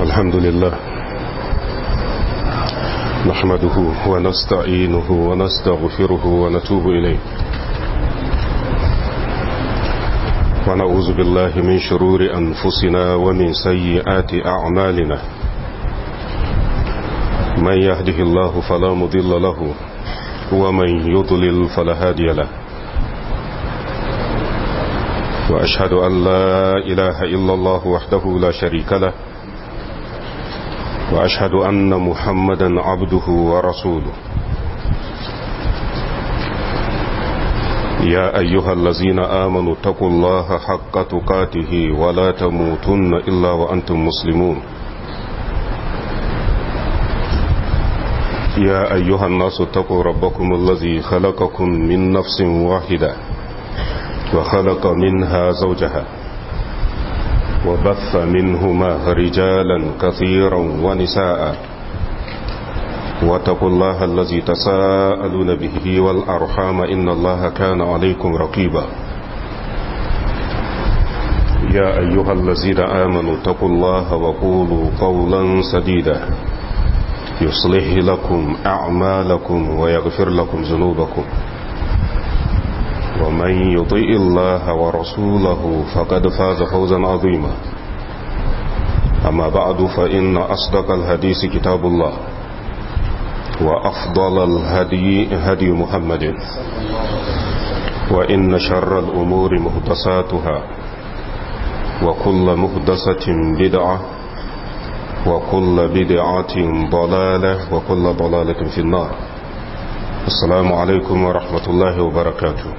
الحمد لله نحمده ونستعينه ونستغفره ونتوب إليه ونعوذ بالله من شرور أنفسنا ومن سيئات أعمالنا من يهده الله فلا مضل له ومن يضلل فلا هادي له وأشهد أن لا إله إلا الله وحده لا شريك له وأشهد أن محمدا عبده ورسوله يا أيها الذين آمنوا اتقوا الله حق تقاته ولا تموتن إلا وأنتم مسلمون يا أيها الناس اتقوا ربكم الذي خلقكم من نفس واحدة وخلق منها زوجها وبث منهما رجالا كثيرا ونساء واتقوا الله الذي تساءلون به والأرحام إن الله كان عليكم رقيبا يا أيها الذين آمنوا اتقوا الله وقولوا قولا سديدا يصلح لكم أعمالكم ويغفر لكم ذنوبكم ومن يطيء الله ورسوله فقد فاز فوزا عظيما أما بعد فإن أصدق الحديث كتاب الله وأفضل الهدي هدي محمد وإن شر الأمور مهدساتها وكل مهدسة بدعة وكل بدعة ضلالة وكل ضلالة في النار السلام عليكم ورحمة الله وبركاته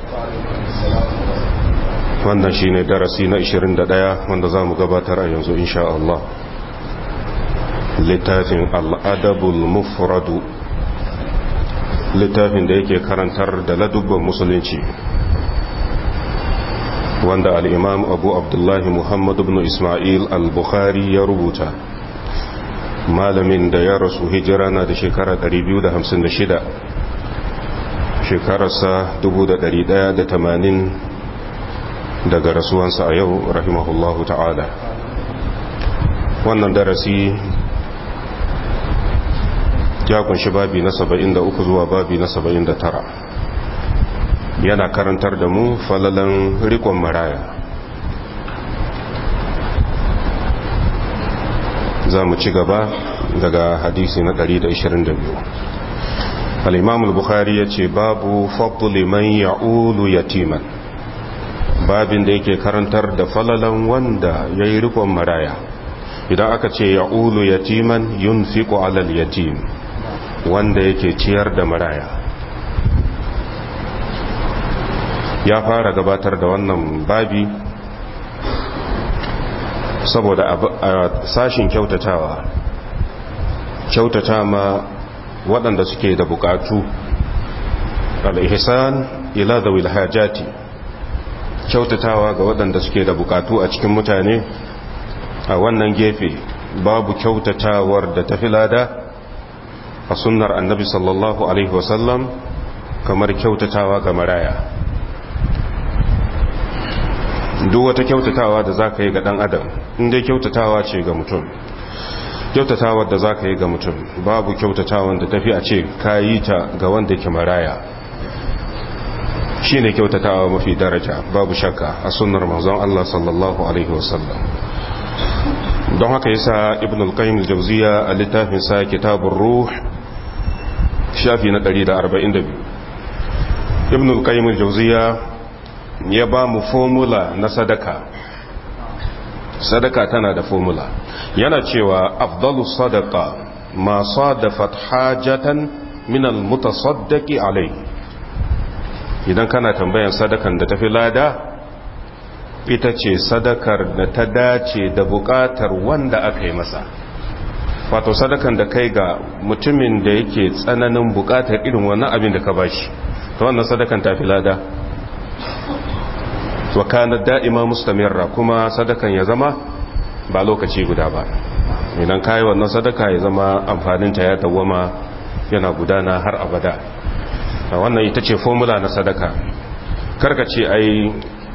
wannan shine darasi na 21 wanda za mu gabatar a yanzu insha Allah littafin al'adabul mufradu littafin da yake karantar da ladubban musulunci wanda al'imam abu abdullahi muhammad ibn ismail al-bukhari ya rubuta malamin da ya rasu hijira na da shekara 256 shekararsa 1180 daga rasuwansa a yau rahimahullahu ta'ala wannan darasi ya kunshi babi na 73 zuwa babi na 79 yana karantar da mu falalan rikon maraya za mu ci gaba daga hadisi na 122 al-imam al-bukhari ya ce babu fadli man ya'ulu yatiman babin da yake karantar da falalan wanda ya yi rikon maraya idan aka ce ya'ulu yatiman yunfiqu alal yatim wanda yake ciyar da maraya ya fara gabatar da wannan babi saboda a sashin kyautatawa kyautata ma waɗanda suke da bukatu al-ihsan ila zawil hajati kyautatawa ga waɗanda suke da bukatu a cikin mutane a wannan gefe babu kyautatawar da tafi lada a sunnar annabi sallallahu alaihi wasallam kamar kyautatawa ga maraya duk wata kyautatawa da za ka yi ga ɗan adam inda kyautatawa ce ga mutum kyautatawar da za ka yi ga mutum babu kyautatawan da tafi a ce ka yi ta ga wanda ke maraya shi ne kyautatawa mafi daraja babu shakka a sunnar manzon Allah sallallahu alaihi wasallam don haka yasa ibn al-qayyim al-jawziya a littafin sa kitabur ruh shafi na 142 ibn al-qayyim al-jawziya ya ba mu formula na sadaka sadaka tana da formula yana cewa afdalu sadaqa ma sadafat hajatan min al-mutasaddaqi alayhi idan kana tambayan sadakan da tafi lada ita ce sadakar da ta dace da bukatar wanda aka yi masa wato sadakan da kai ga mutumin da yake tsananin bukatar irin wannan abin da ka bashi ta wannan sadakan tafi lada wa kana da'ima mustamirra kuma sadakan ya zama ba lokaci guda ba idan kai wannan sadaka ya zama amfaninta ya dawwama yana gudana har abada wannan ita ce formula na sadaka karka ce ai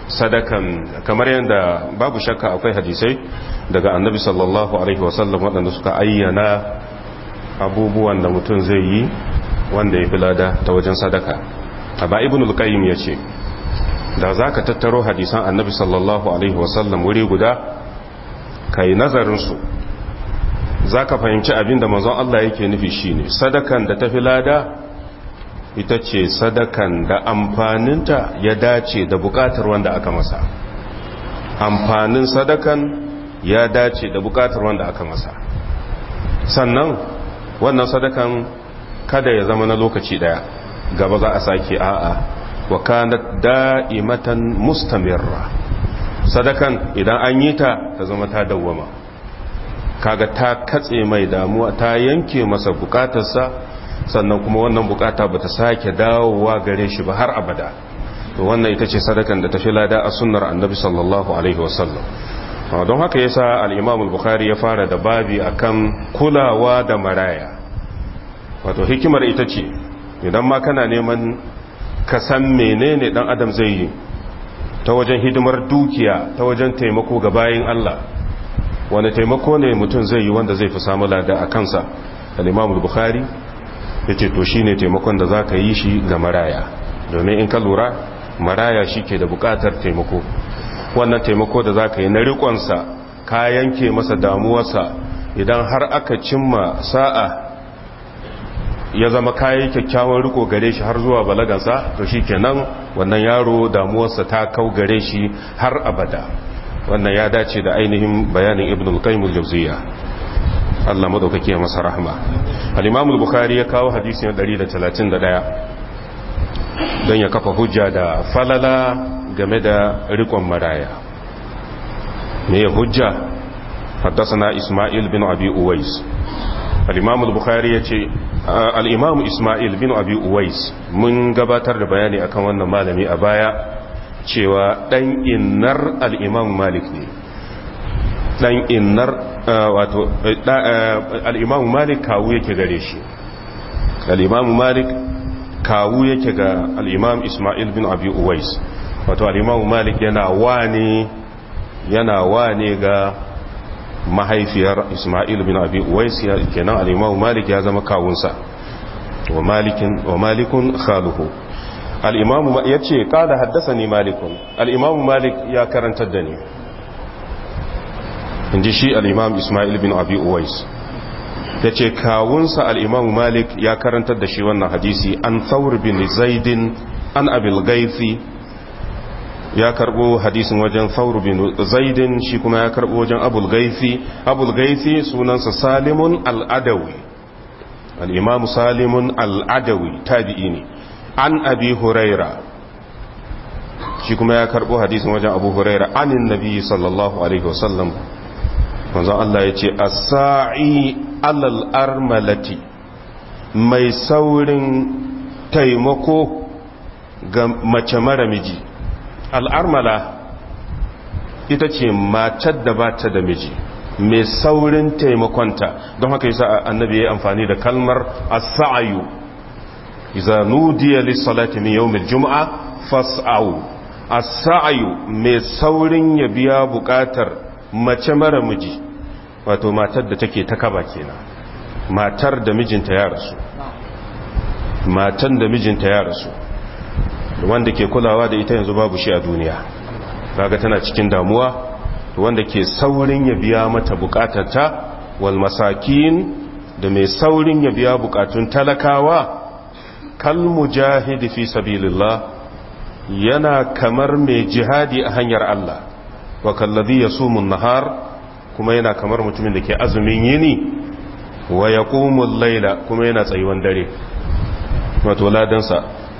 sadakan kamar yadda babu shakka akwai hadisai daga annabi sallallahu alaihi wasallam waɗanda suka ayyana abubuwan da mutum zai yi wanda ya fi lada ta wajen sadaka ba ibn al-qayyim ya ce da za ka tattaro hadisan annabi sallallahu alaihi wasallam wuri guda ka yi nazarinsu za ka fahimci abin da mazan Allah yake nufi shine sadakan da ta fi lada ita ce sadakan da amfaninta ya dace da bukatar wanda aka masa amfanin sadakan ya dace da bukatar wanda aka masa sannan wannan sadakan kada ya zama na lokaci daya gaba za a sake a'a wa kanat da'imatan mustamirra sadakan idan an yi ta ta zama ta dawwama kaga ta katse mai damuwa ta yanke masa bukatarsa sannan kuma wannan bukata ba ta sake dawowa gare shi ba har abada to wannan ita ce sadakan da ta fi lada a sunnar annabi sallallahu alaihi wasallam don haka yasa al-imam al-bukhari ya fara da babi akan kulawa da maraya wato hikimar ita ce idan ma kana neman ka san menene dan adam zai yi ta wajen hidimar dukiya ta wajen taimako ga bayin Allah wani taimako ne mutum zai yi wanda zai fi samu lada a kansa al-imam al-bukhari yace to shine taimakon da zaka yi shi ga maraya domin in ka lura maraya shike da bukatar taimako wannan taimako da zaka yi na riƙonsa ka yanke masa damuwarsa idan har aka cimma sa'a ya zama kayi kyakkyawan riko gare shi har zuwa balagansa to shikenan wannan yaro damuwarsa ta kau gare shi har abada wannan ya dace da ainihin bayanin ibn al-qayyim al-jawziyya Allah madaukake ya masa rahma al-imam al-bukhari ya kawo hadisi na 131 don ya kafa hujja da falala game da rikon maraya me ya hujja حدثنا إسماعيل بن أبي أويس الإمام البخاري يتي الإمام إسماعيل بن أبي أويس من قباتر بياني أكون وانا مالمي أبايا cewa ɗan innar al'imam malik ne ɗan innar wato al'imam malik kawu yake gare shi al'imam malik kawu yake ga al'imam ismail bin abi uwais wato al'imam malik yana wane yana wane ga mahaifiyar ismail bin abi uwais kenan al'imam malik ya zama kawunsa wa malikun khaluhu al'imamu ya ce ƙada haddasa ni malikun al'imamu malik ya karantar da ni in ji shi al'imam ismail bin abi uwais ya ce kawunsa al'imamu malik ya karantar da shi wannan hadisi an thawr bin zaidin an abil gaifi ya karbo hadisin wajen thawr bin zaidin shi kuma ya karbo wajen abul gaifi abul gaifi sunansa salimun al'adawi al'imamu salimun al'adawi tabi'i ne an abi huraira shi kuma ya karbo hadisin wajen abu huraira anin nabi sallallahu alaihi wasallam manzon Allah ya ce as-sa'i alal armalati mai saurin taimako ga mace mara miji al'armala ita ce matar da ba ta da miji mai saurin taimakonta don haka yasa annabi ya yi amfani da kalmar as-sa'yu إذا نودي للصلاة من يوم الجمعة فاسعوا السعي mai saurin ya biya bukatar mace mara miji wato matar da take ta kaba kenan matar da mijinta ya rasu matan da mijinta ya rasu wanda ke kulawa da ita yanzu babu shi a duniya kaga tana cikin damuwa wanda ke saurin ya biya mata bukatarta wal masakin da mai saurin ya biya bukatun talakawa kal mujahidi fi sabilillah yana kamar mai jihadi a hanyar Allah wa kallazi yasumun nahar kuma yana kamar mutumin da ke azumin yini wa yaqumul layla kuma yana tsayuwan dare wato ladansa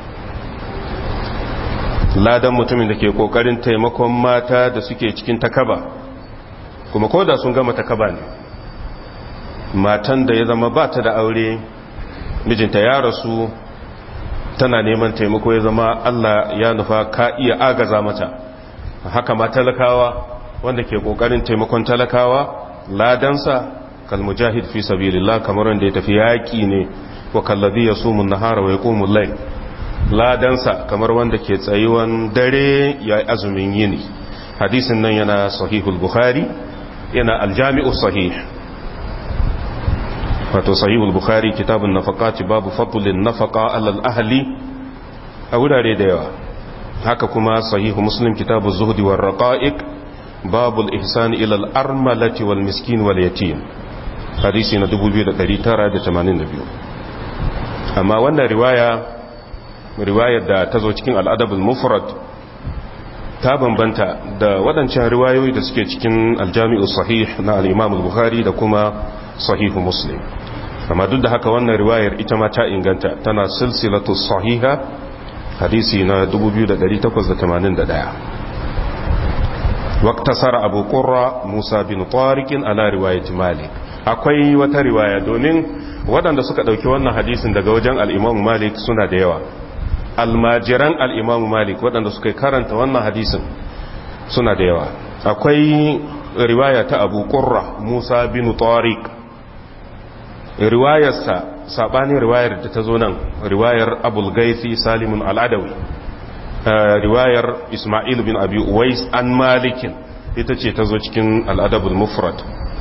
ladan mutumin da ke kokarin taimakon mata da suke cikin takaba kuma koda sun gama takaba ne matan da ya zama ba ta da aure mijinta ya rasu tana neman taimako ya zama Allah ya nufa ka iya agaza mata haka ma talakawa wanda ke kokarin taimakon talakawa ladansa kalmujahid fi sabilillah kamar wanda ya tafi yaki ne wa kallazi yasumu an-nahara wa yaqumul layl ladansa kamar wanda ke tsayuwan dare ya azumin yini hadisin nan yana sahihul bukhari yana aljami'u sahih wato sahihul bukhari kitabun nafaqati babu fadlin nafaqa alal ahli a wurare da yawa haka kuma sahihu muslim kitabu zuhdi war raqa'iq babul ihsan ila al armalati wal miskin wal yatim hadisi na 2982 amma wannan riwaya riwayar da ta zo cikin al'adabul mufrad ta bambanta da waɗancan riwayoyi da suke cikin aljami'u sahih na al-imam al-bukhari da kuma sahihu muslim amma duk da haka wannan riwayar ita ma ta inganta tana silsilatu sahiha hadisi na 2881 waktasara abu qurra musa bin tariq ala riwayat malik akwai wata riwaya domin waɗanda suka ɗauki wannan hadisin daga wajen al-imam malik suna da yawa almajiran al-imam malik waɗanda suka karanta wannan hadisin suna da yawa akwai riwaya ta abu qurra musa bin tariq riwayarsa sabanin riwayar da ta zo nan riwayar abul gaifi salimun al'adawi riwayar ismail bin abi uwais an malikin ita ce ta zo cikin al'adabul mufrad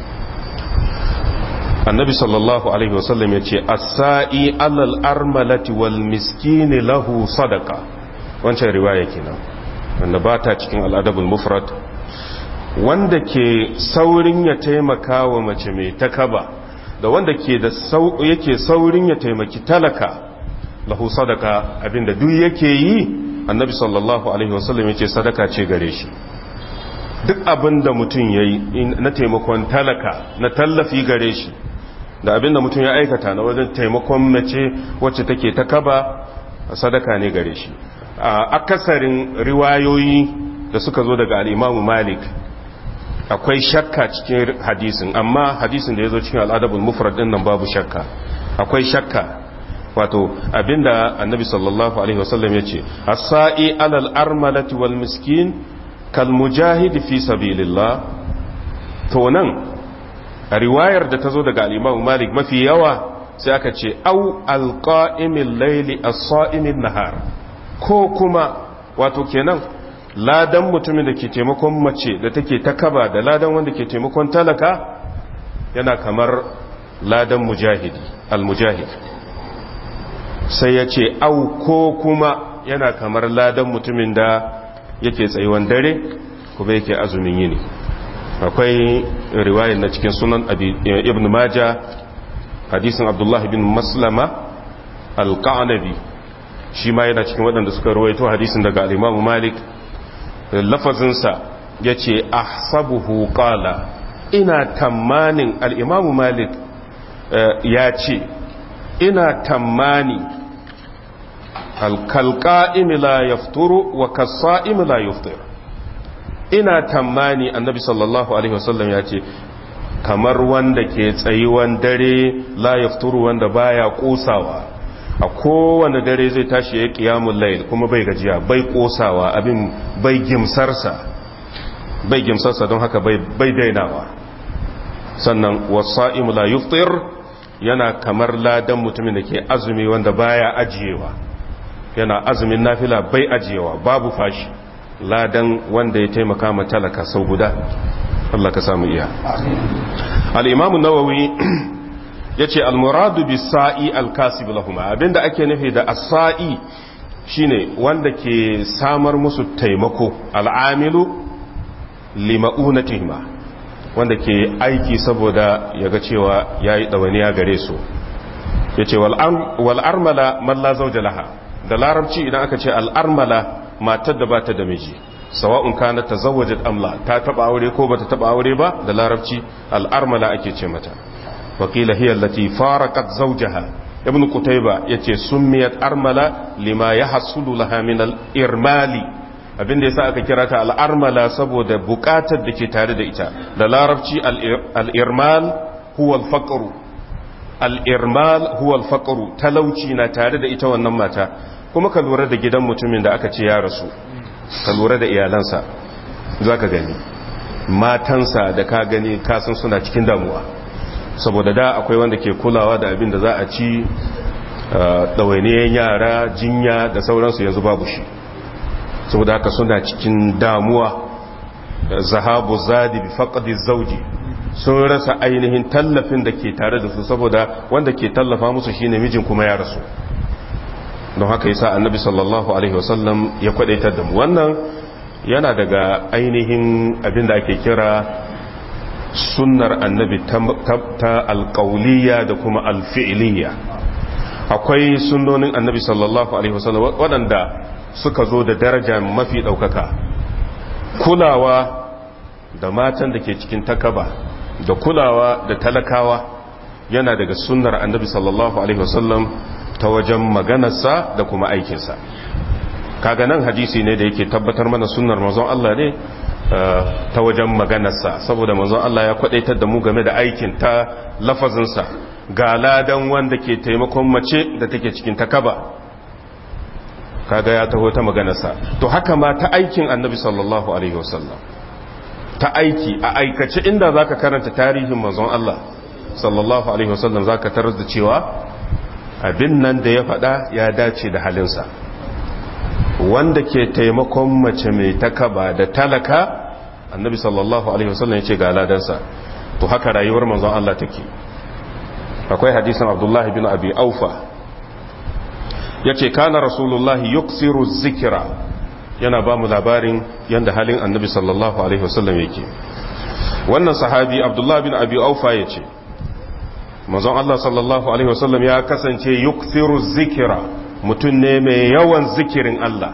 annabi sallallahu alaihi wasallam ya ce asa'i alal armalati wal miskini lahu sadaka wancan riwaya kenan wanda ba ta cikin al'adabul mufrad wanda ke saurin ya taimaka wa mace mai takaba da wanda ke da yake saurin ya taimaki talaka lahu sadaka abinda duk yake yi annabi sallallahu alaihi wasallam yace sadaka ce gare shi duk abinda mutum yayi na taimakon talaka na tallafi gare shi da abinda mutum ya aikata na wajen taimakon mace wacce take ta kaba sadaka ne gare shi a akasarin riwayoyi da suka zo daga al-Imam Malik akwai shakka cikin hadisin amma hadisin da ya zo cikin al'adabul mufrad din nan babu shakka akwai shakka wato abinda annabi sallallahu alaihi wasallam ya ce as-sa'i alal armalati wal miskin kal mujahid fi sabilillah to nan a riwayar da ta zo daga al-imam malik mafi yawa sai aka ce au al-qa'imil layli as-sa'imin nahar ko kuma wato kenan ladan mutumin da ke taimakon mace da take ta kaba da ladan wanda ke taimakon talaka yana kamar ladan mujahidi al-mujahid sai ya ce au ko kuma yana kamar ladan mutumin da yake tsayuwan dare kuma yake azumin yini akwai riwayar na cikin sunan ibn maja hadisin abdullah bin maslama al-qanabi shi ma yana cikin waɗanda suka rawaito hadisin daga al-imam malik lafazinsa ya ce ahsabuhu qala ina tamanin al'imamu malik ya ce ina tamani alkalka'imi la yafturu wa kasa'imi la yaftur ina tamani annabi sallallahu alaihi wasallam ya ce kamar wanda ke tsayuwan dare la yafturu wanda baya kosawa a kowane dare zai tashi ya kiyamun layil kuma bai gajiya bai kosawa abin bai gimsarsa bai gimsarsa don haka bai dainawa sannan wasa'imu la yuftir yana kamar ladan mutumin da ke azumi wanda baya ajiyewa yana azumin nafila bai ajiyewa babu fashi ladan wanda ya taimaka ma talaka sau guda Allah ka samu iya al-imamu nawawi ya ce almuradu bi sa'i alkasib lahuma abinda ake nufi da asa'i shine wanda ke samar musu taimako al'amilu lima'unatihima wanda ke aiki saboda ya ga cewa ya yi ɗawaniya gare su ya ce wal'armala malla zauja laha da larabci idan aka ce al'armala matar da ba ta da miji sawa'un kana ta zawajin amla ta taba aure ko ba ta taba aure ba da larabci al'armala ake ce mata وقيل هي التي فارقت زوجها ابن قتيبة يتي سميت أرملة لما يحصل لها من الإرمال abin da yasa aka kira ta al'armala saboda bukatar da ke tare da ita da larabci al'irmal huwa alfaƙaru al'irmal huwa alfaƙaru talauci na tare da ita wannan mata kuma ka lura da gidan mutumin da aka ce ya rasu ka lura da iyalansa za ka gani matansa da ka gani kasan suna cikin damuwa saboda da akwai wanda ke kulawa da abin da za a ci ɗawainiyar yara jinya da sauransu yanzu babu shi saboda haka suna cikin damuwa zahabu zadi bi faqdi zauji sun rasa ainihin tallafin da ke tare da su saboda wanda ke tallafa musu shine mijin kuma ya rasu don haka yasa annabi sallallahu alaihi wasallam ya kwadaitar da mu wannan yana daga ainihin abin da ake kira sunnar annabi ta alƙauliya da kuma alfi'iliya akwai sunnonin annabi sallallahu alaihi wasallam waɗanda suka zo da daraja mafi ɗaukaka kulawa da matan da ke cikin takaba da kulawa da talakawa yana daga sunnar annabi sallallahu alaihi wasallam ta wajen maganarsa da kuma aikinsa kaga nan hadisi ne da yake tabbatar mana sunnar manzon Allah ne ta wajen maganarsa saboda manzon Allah ya kwadaitar da mu game da aikin ta lafazinsa ga ladan wanda ke taimakon mace da take cikin takaba kaga ya taho ta maganarsa to haka ma ta aikin annabi sallallahu alaihi wasallam ta aiki a aikace inda zaka karanta tarihin manzon Allah sallallahu alaihi wasallam zaka tarar da cewa abin nan da ya faɗa ya dace da halinsa wanda ke taimakon mace mai takaba da talaka annabi sallallahu alaihi wasallam ya ce ga ladansa to haka rayuwar manzon Allah take akwai hadisin abdullahi bin abi aufa ya ce kana rasulullahi yuksiru zikira yana ba mu labarin yadda halin annabi sallallahu alaihi wasallam yake wannan sahabi abdullahi bin abi aufa ya ce manzon Allah sallallahu alaihi wasallam ya kasance yuksiru zikira mutum ne mai yawan zikirin Allah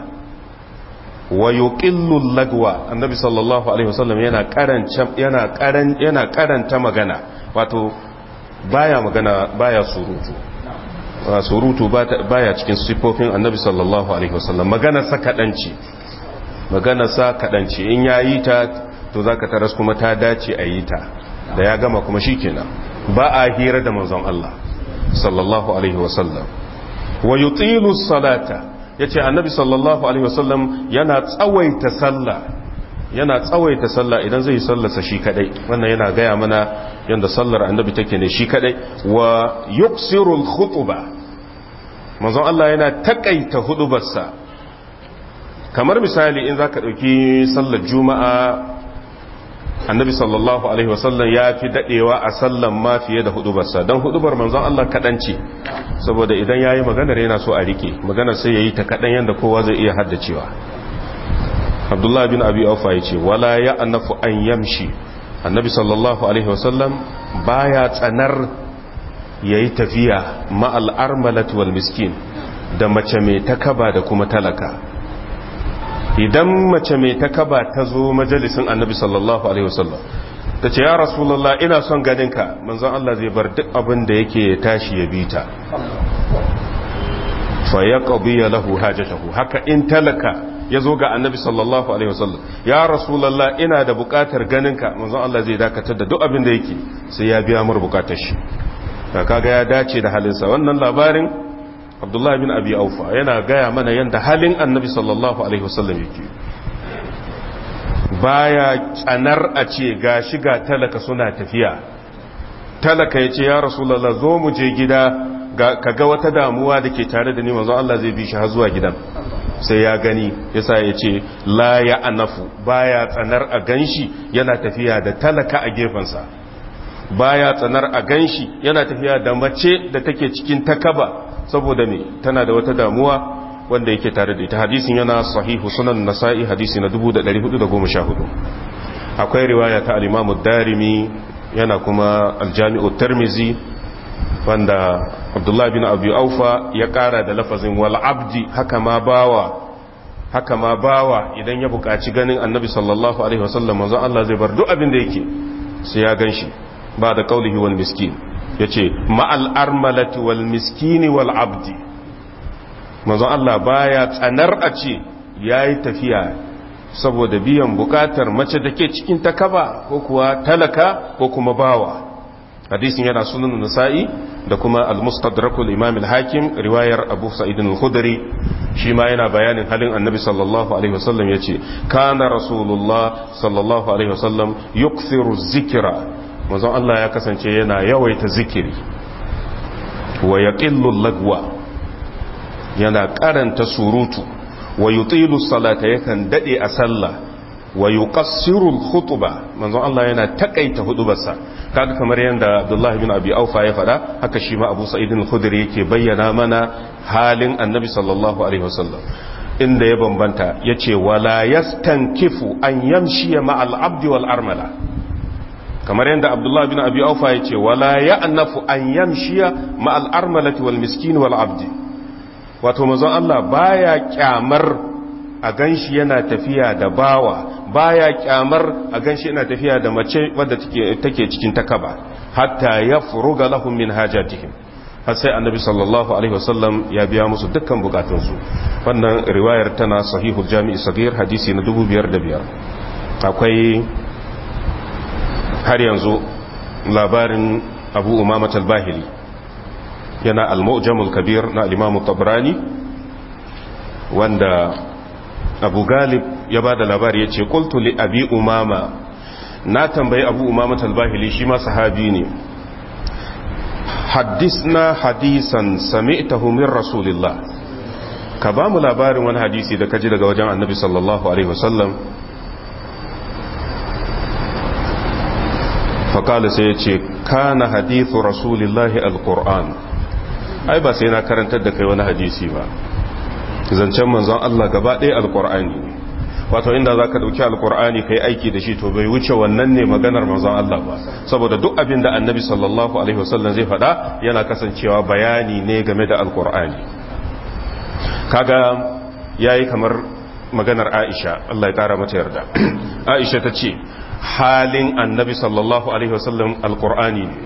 wa yuqillu lagwa annabi sallallahu alaihi wasallam yana karanta yana karan yana karanta magana wato baya magana baya surutu surutu baya cikin sifofin annabi sallallahu alaihi wasallam magana sa kadanci magana sa kadanci in yayi ta to zaka taras kuma ta dace a yi ta da ya gama kuma shikenan ba a hira da manzon Allah sallallahu alaihi wasallam wa yutilu salata yace annabi sallallahu alaihi wasallam yana tsawaita sallah yana tsawaita sallah idan zai sallarsa shi kadai wannan yana gaya mana yanda sallar annabi take ne shi kadai wa yuksiru al-khutba manzon Allah yana takaita hudubarsa kamar misali in zaka dauki sallar juma'a annabi sallallahu alaihi wasallam ya fi dadewa a sallan ma fiye da hudubarsa don hudubar manzon Allah kaɗan ce saboda idan ya yi maganar yana so a rike maganar sai ya yi ta kaɗan yadda kowa zai iya haddacewa abdullahi bin abi aufa ya ce wala ya annafu an yamshi annabi sallallahu alaihi wasallam baya tsanar ya yi tafiya ma'al armalat wal miskin da mace mai takaba da kuma talaka idan mace mai takaba ta zo majalisin annabi sallallahu alaihi wasallam ta ce ya rasulallah ina son ganinka manzon Allah zai bar duk abin da yake ya tashi ya bita fa ya qabiya lahu hajatahu haka in talaka ya zo ga annabi sallallahu alaihi wasallam ya rasulallah ina da bukatar ganinka manzon Allah zai dakatar da duk abin da yake sai ya biya mur bukatar shi kaga ya dace da halinsa wannan labarin abdullahi bin abi aufa yana gaya mana yadda halin annabi sallallahu alaihi wasallam yake baya tsanar a ce ga shiga talaka suna tafiya talaka ya ce ya rasulallah zo mu je gida ka ga wata damuwa da ke tare da ni manzon Allah zai bi shi har zuwa gidan sai ya gani yasa ya ce la ya anafu baya tsanar a ganshi yana tafiya da talaka a gefensa baya tsanar a ganshi yana tafiya da mace da take cikin takaba saboda me tana da wata damuwa wanda yake tare da ita hadisin yana sahihu sunan nasa'i hadisi na 1414 akwai riwaya ta al-imam darimi yana kuma al-jami'u tirmizi wanda abdullahi bin abu aufa ya kara da lafazin wal abdi haka ma bawa haka ma bawa idan ya buƙaci ganin annabi sallallahu alaihi wasallam manzo Allah zai bar duk abin da yake sai ya ganshi ba da kaulihi wal miskin ya ce ma'al armalati wal miskini wal abdi manzon Allah baya tsanar a ce ya yi tafiya saboda biyan bukatar mace da ke cikin takaba ko kuwa talaka ko kuma bawa hadisin yana sunan nasa'i da kuma al-mustadrakul imam al-hakim riwayar abu sa'idin al-khudri shi ma yana bayanin halin annabi sallallahu alaihi wasallam yace kana rasulullah sallallahu alaihi wasallam yukthiru zikra manzon Allah ya kasance yana yawaita zikiri wa yaqillu lagwa yana karanta surutu wa yutilu salata yakan dade a sallah wa yuqassiru al-khutba manzon Allah yana takaita hudubarsa kaga kamar yanda Abdullah ibn Abi Aufa ya fada haka shi ma Abu Sa'id al-Khudri yake bayyana mana halin Annabi sallallahu alaihi wasallam inda ya bambanta yace wala yastankifu an yamshi ma'al abdi wal armala kamar yanda Abdullah ibn Abi Aufa yace wala ya'nafu an yamshi ma'al armalati wal miskin wal abdi wato manzon Allah baya kyamar a ganshi yana tafiya da bawa baya kyamar a ganshi yana tafiya da mace wadda take cikin takaba hatta ya furuga lahum min hajatihim har sai annabi sallallahu alaihi wasallam ya biya musu dukkan bukatunsu wannan riwayar tana sahihul jami'i sagir hadisi na 2005 akwai har yanzu labarin abu umama talbahili yana al-mu'jamul kabir na al-imam tabrani wanda abu galib ya ba da labari ya ce kultu li abi umama na tambayi abu umama talbahili shi ma sahabi ne haddisna hadisan sami'tahu min rasulillah ka ba mu labarin wani hadisi da kaji daga wajen annabi sallallahu alaihi wasallam faƙala sai ya ce kana hadithu rasulillahi alƙur'an ai ba sai na karantar da kai wani hadisi ba zancen manzon Allah gaba ɗaya alƙur'ani wato inda za ka ɗauki alƙur'ani ka yi aiki da shi to bai wuce wannan ne maganar manzon Allah ba saboda duk abin da annabi sallallahu alaihi wasallam zai faɗa yana kasancewa bayani ne game da alƙur'ani kaga yayi kamar maganar Aisha Allah ya ƙara mata yarda Aisha ta ce halin annabi sallallahu alaihi wasallam alƙur'ani ne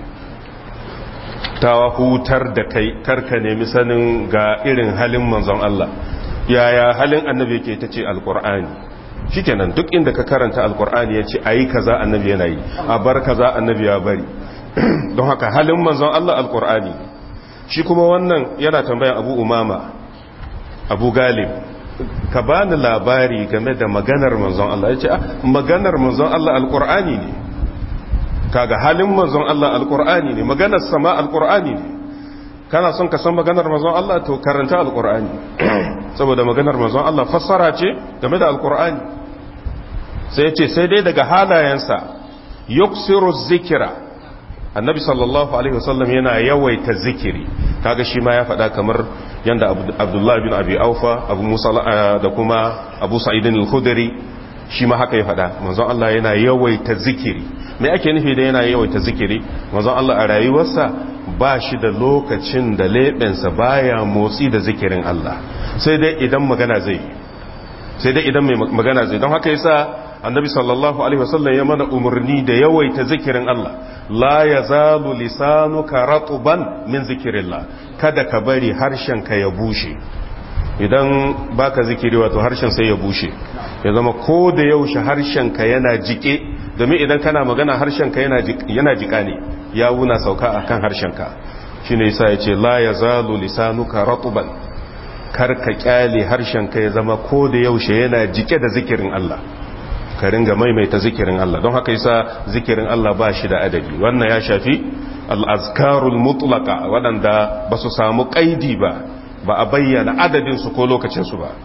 ta hutar da kai karka nemi sanin ga irin halin manzon Allah yaya halin annabi yake ta ce alkur'ani shikenan duk inda ka karanta alkur'ani ya ce ayi kaza annabi yana yi a bar kaza annabi ya bari don haka halin manzon Allah alkur'ani shi kuma wannan yana tambayan abu umama abu galib ka bani labari game da maganar manzon Allah ya ce maganar manzon Allah alkur'ani ne kaga halin manzon Allah alkur'ani ne maganar sama alkur'ani ne kana son ka san maganar manzon Allah to karanta alkur'ani saboda maganar manzon Allah fassara ce game da alkur'ani sai ya ce sai dai daga halayensa yuksiru zikira annabi sallallahu alaihi wasallam yana yawaita zikiri kaga shi ma ya faɗa kamar yanda abdullahi bin abi aufa abu musa da kuma abu sa'idin al-khudri shi ma haka ya faɗa manzon Allah yana yawaita zikiri me ake nufi da yana yawaita zikiri manzon Allah a rayuwarsa ba shi da lokacin da leɓensa baya motsi da zikirin Allah sai dai idan magana zai sai dai idan mai magana zai don haka yasa annabi sallallahu alaihi wasallam ya mana umarni da yawaita zikirin Allah la yazalu lisanuka ratban min zikrillah kada ka bari harshen ka ya bushe idan baka zikiri wato harshen sai ya bushe ya zama ko da yaushe harshen ka yana jike domin idan kana magana harshen ka yana jika ne ya wuna sauka akan harshen ka shine yasa yace la yazalu lisanuka ratban kar ka kyale harshen ka ya zama ko da yaushe yana jike da zikirin Allah ka ringa maimaita zikirin Allah don haka yasa zikirin Allah ba shi da adadi wannan ya shafi al-azkarul mutlaqa waɗanda ba su samu kaidi ba ba a bayyana adadin su ko lokacin su ba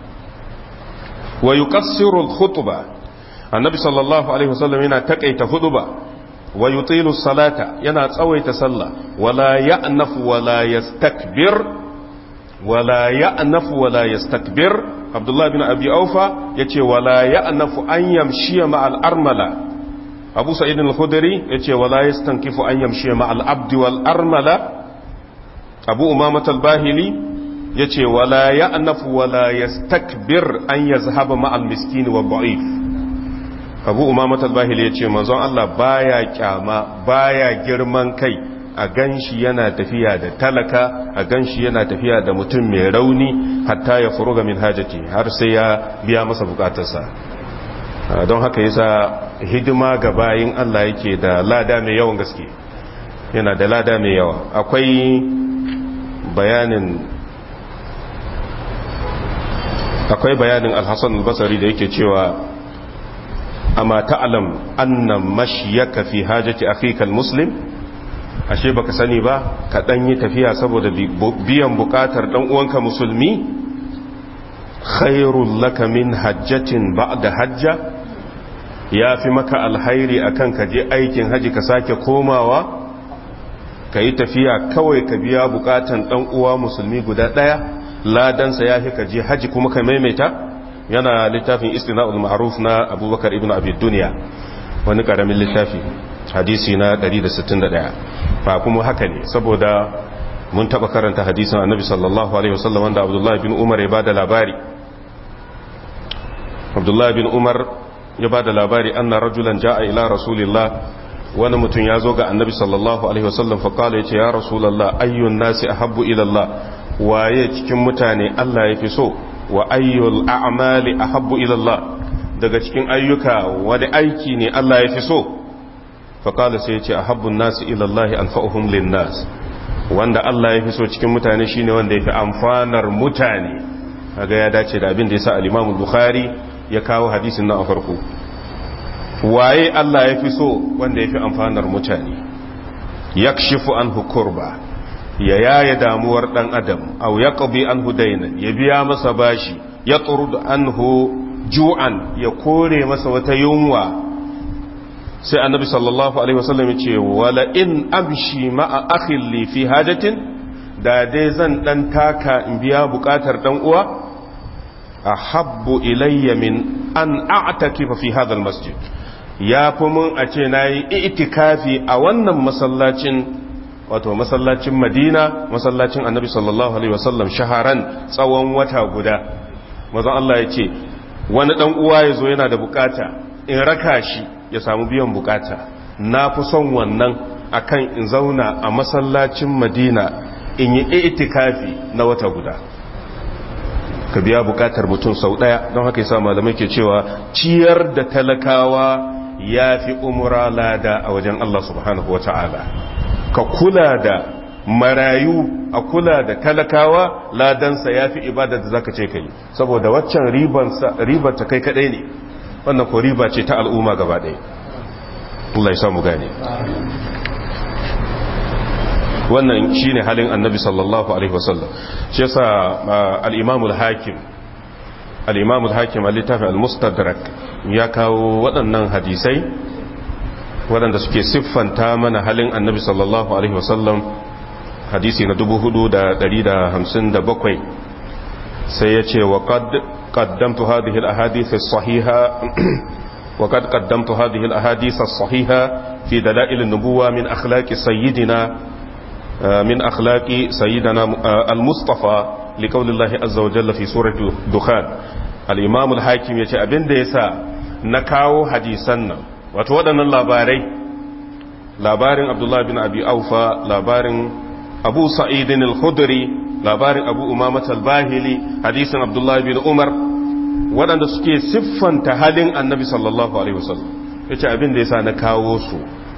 wa yuqassiru al-khutba annabi sallallahu alaihi wasallam yana takaita huduba wa yutilu salata yana tsawaita sallah wala ya'nafu wala yastakbir wala ya'nafu wala yastakbir abdullah bin abi aufa yace wala ya'nafu an yamshi ma'al armala abu sa'id al-khudri yace wala yastankifu an yamshi ma'al abdi wal armala abu umamah al-bahili yace wala ya'nafu wala yastakbir an yazhaba ma'al miskin wa da'if abu umamah al-bahili yace manzon Allah baya kyama baya girman kai a ganshi yana tafiya da talaka a ganshi yana tafiya da mutum mai rauni hatta ya furuga min hajati har sai ya biya masa bukatarsa don haka yasa hidima ga bayin Allah yake da lada mai yawan gaske yana da lada mai yawa akwai bayanin akwai bayanin al-Hasan al-Basri da yake cewa amma ta'lam anna mashyaka fi hajati akhika al-muslim ashe baka sani ba ka dan yi tafiya saboda biyan bukatar dan uwanka musulmi khairul laka min hajjatin ba'da hajja ya fi maka alhairi akan ka je aikin haji ka sake komawa ka yi tafiya kawai ka biya bukatan dan uwa musulmi guda daya ladansa ya fi ka je haji kuma ka maimaita yana littafin istina'ul ma'ruf na abubakar ibn abi dunya wani karamin littafi hadisi na 161 fa kuma haka ne saboda mun taba karanta hadisin annabi sallallahu alaihi wasallam wanda abdullahi bin umar ya bada labari abdullahi bin umar ya bada labari anna rajulan ja'a ila rasulillah wani mutum ya zo ga annabi sallallahu alaihi wasallam fa kala yace ya rasulullah ayyun nasi ahabbu ila allah waye cikin mutane Allah ya fi so wa ayyul a'mali ahabbu ila allah daga cikin ayyuka wani aiki ne Allah ya fi so faƙala sai ce a habbin nasu ilallahi alfa'uhum linnas wanda Allah ya fi so cikin mutane shine wanda ya fi amfanar mutane kaga ya dace da abin da ya sa al-Imam Bukhari ya kawo hadisin nan a farko waye Allah ya fi so wanda ya fi amfanar mutane yakshifu anhu kurba ya yaya damuwar dan adam aw yaqbi anhu daynan ya biya masa bashi ya turud anhu ju'an ya kore masa wata yunwa sai annabi sallallahu alaihi wasallam ya ce wala in amshi ma'a akhin li fi hajatin da dai zan dan taka in biya bukatar dan uwa ahabbu ilayya min an a'takifa fi hadha almasjid ya fi mun a ce nayi itikafi a wannan masallacin wato masallacin Madina masallacin annabi sallallahu alaihi wasallam shaharan tsawon wata guda mazan Allah ya ce wani dan uwa ya zo yana da bukata in raka shi ya samu biyan bukata na fi son wannan akan in zauna a masallacin madina in yi itikafi na wata guda ka biya bukatar mutum sau daya don haka yasa malamai ke cewa ciyar da talakawa ya fi umura lada a wajen Allah subhanahu wa ta'ala ka kula da marayu a kula da talakawa ladansa ya fi ibada da zaka ce kai saboda waccan ribar ta kai kadai ne wannan ko riba ce ta al'umma gaba ɗaya Allah ya samu gane wannan shine halin annabi sallallahu alaihi wasallam shi yasa al-imam al-hakim al-imam al-hakim al-littafi al-mustadrak ya kawo waɗannan hadisai waɗanda suke siffanta mana halin annabi sallallahu alaihi wasallam hadisi na 4,157 sai ya ce wa قدمت هذه الأحاديث الصحيحة وقد قدمت هذه الأحاديث الصحيحة في دلائل النبوة من أخلاق سيدنا من أخلاق سيدنا المصطفى لقول الله عز وجل في سورة دخان الإمام الحاكم يتي أبن ديسا نكاو حديثنا وتودنا اللاباري labarin abdullahi bin abi aufa labarin abu sa'idin al-khudri labarin abu umamat al-bahili hadisin abdullahi bin umar waɗanda suke siffanta halin annabi sallallahu alaihi wasallam ya ce abin da ya sa na kawo su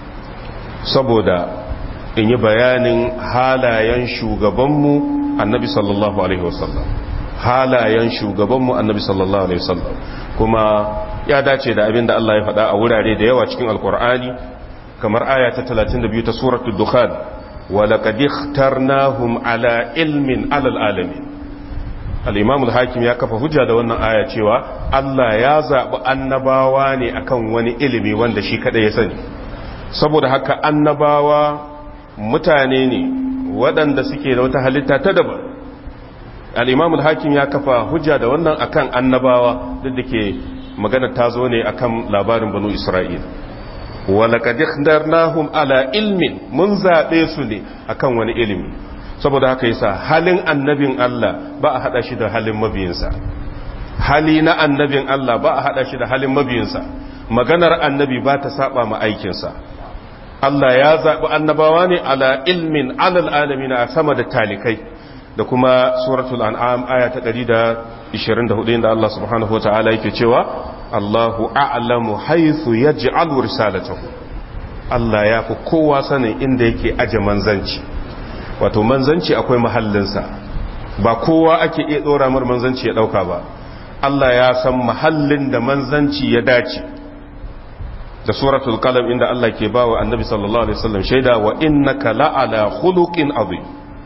saboda in yi bayanin halayen shugabanmu annabi sallallahu alaihi wasallam halayen shugabanmu annabi sallallahu alaihi wasallam kuma ya dace da abin da Allah ya faɗa a wurare da yawa cikin alkur'ani kamar aya ta 32 ta suratul dukhan ولقد اخترناهم على علم على العالمين الامام الحاكم ya kafa hujja da wannan aya cewa Allah ya zabi annabawa ne akan wani ilimi wanda shi kada ya sani saboda haka annabawa mutane ne waɗanda suke da wata halitta ta daban al-imam al-hakim ya kafa hujja da wannan akan annabawa duk da ke magana ta zo ne akan labarin banu isra'ila walakad ikhtarnahum ala ilmin mun zabe su ne akan wani ilimi saboda haka yasa halin annabin Allah ba a hada shi da halin mabiyinsa hali na annabin Allah ba a hada shi da halin mabiyinsa maganar annabi ba ta saba ma aikinsa Allah ya zabi annabawa ne ala ilmin alal alamin a sama da talikai da kuma suratul an'am aya ta 124 inda Allah subhanahu wataala yake cewa Allahu a'lamu haythu yaj'alu risalatahu Allah ya fi kowa sanin inda yake aje manzanci wato manzanci akwai mahallinsa ba kowa ake iya dora mar manzanci ya dauka ba Allah ya san mahallin da manzanci ya dace da suratul qalam inda Allah ke bawa annabi sallallahu alaihi wasallam shaida wa innaka la'ala khuluqin azim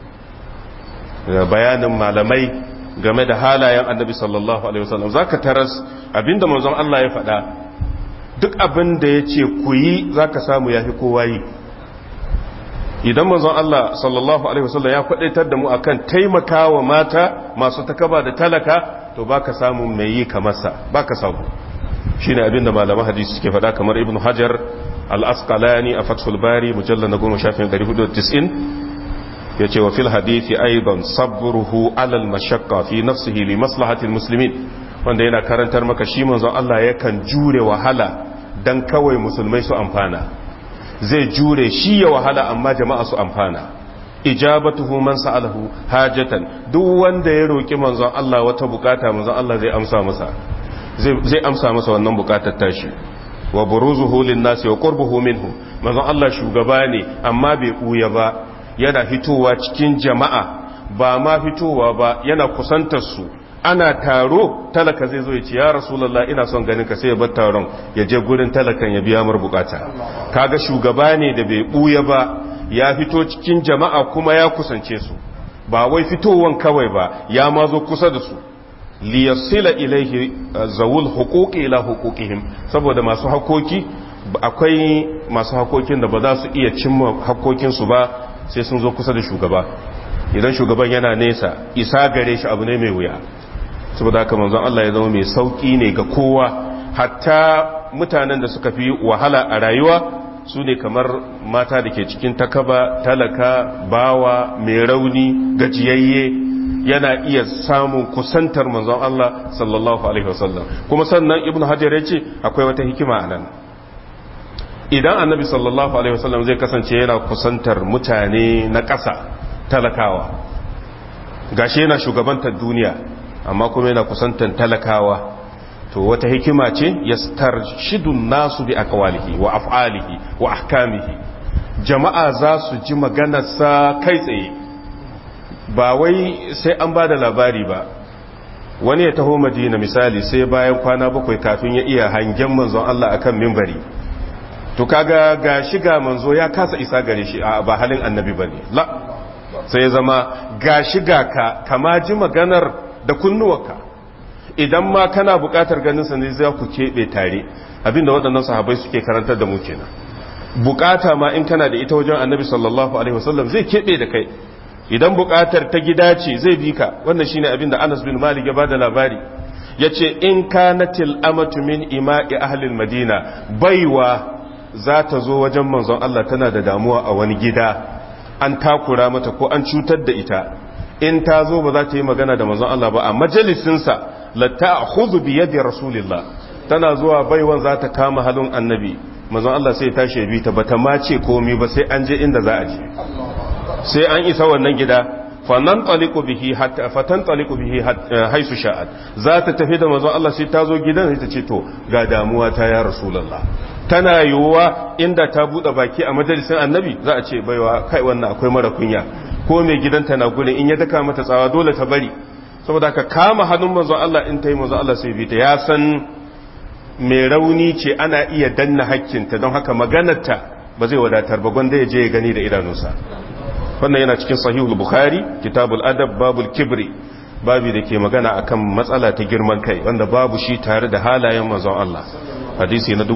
bayanin malamai game da halayen annabi sallallahu alaihi wasallam zaka taras abinda manzon Allah ya faɗa duk abin da ya ce ku yi zaka samu yafi kowa yi idan manzon Allah sallallahu alaihi wasallam ya kwadaitar da mu akan taimakawa mata masu takaba da talaka to baka samu mai yi kamar sa baka samu shine abin da malaman hadisi suke faɗa kamar ibn hajar al-asqalani a fathul bari mujallal na 10 yace wa fil hadithi aidan sabruhu alal mashaqqa fi nafsihi li maslahati muslimin wanda yana karantar maka shi manzon Allah yakan jure wahala dan kawai musulmai su amfana zai jure shi ya wahala amma jama'a su amfana ijabatuhu man sa'alahu hajatan duk wanda ya roki manzon Allah wata bukata manzon Allah zai amsa masa zai amsa masa wannan bukatar tashi wa buruzuhu lin nasi wa qurbuhu minhum manzon Allah shugaba ne amma bai buya ba yana fitowa cikin jama'a ba ma fitowa ba yana kusantar su ana taro talaka zai zo ya ce ya rasulullah ina son ganin ka sai ya bar taron ya je gurin talakan ya biya mar bukata kaga shugaba ne da bai buya ba ya fito cikin jama'a kuma ya kusance su ba wai fitowan kawai ba ya ma zo kusa da su liyasila ilaihi zawul huquqi ila huquqihim saboda masu hakoki akwai masu hakokin da ba za su iya cimma hakokinsu ba sai sun zo kusa da shugaba idan shugaban yana nesa isa gare shi abu ne mai wuya saboda haka manzon Allah ya zama mai sauki ne ga kowa hatta mutanen da suka fi wahala a rayuwa su ne kamar mata da ke cikin takaba talaka bawa mai rauni gajiyayye yana iya samun kusantar manzon Allah sallallahu alaihi wasallam kuma sannan ibnu hajar ya ce akwai wata hikima a nan idan annabi sallallahu alaihi wasallam zai kasance yana kusantar mutane na ƙasa talakawa gashi yana shugabantar duniya amma kuma yana kusantar talakawa to wata hikima ce yastarshidun nasu bi aqwalihi wa af'alihi wa ahkamihi jama'a za su ji maganarsa kai tsaye ba wai sai an ba da labari ba wani ya taho madina misali sai bayan kwana bakwai kafin ya iya hangen manzon Allah akan mimbari to kaga ga shiga manzo ya kasa isa gare shi a ba halin annabi bane la sai ya zama ga shiga ka kama ji maganar da kunnuwarka idan ma kana buƙatar ganin sa ne za ku keɓe tare abinda waɗannan sahabbai suke karantar da mu kenan bukata ma in kana da ita wajen annabi sallallahu alaihi wasallam zai keɓe da kai idan bukatar ta gida ce zai bi ka wannan shine abin da Anas bin Malik ya bada labari yace in kanatil amatu min ima'i ahli madina baiwa za ta zo wajen manzon Allah tana da damuwa a wani gida an takura mata ko an cutar da ita in ta zo ba za ta yi magana da manzon Allah ba a majalisinsa la ta'khudhu bi yadi rasulillah tana zuwa baiwan za ta kama halin annabi manzon Allah sai ta shebi ta bata ma ce komai ba sai an je inda za a je sai an isa wannan gida fannan taliku bihi hatta fatan taliku bihi haisu sha'at za ta tafi da manzon Allah sai ta zo gidan sai ta ce to ga damuwa ta ya rasulullah tana yiwuwa inda ta bude baki a majalisin annabi za a ce baiwa kai wannan akwai mara kunya ko mai gidanta na gurin in ya daka mata tsawa dole ta bari saboda ka kama hannun manzon Allah in ta yi manzon Allah sai bi ta ya san mai rauni ce ana iya danna hakkinta don haka maganarta ba zai wadatar ba gwanda ya je ya gani da idanunsa wannan yana cikin sahihul bukhari kitabul adab babul kibri babi da ke magana akan matsala ta girman kai wanda babu shi tare da halayen manzon Allah hadisi na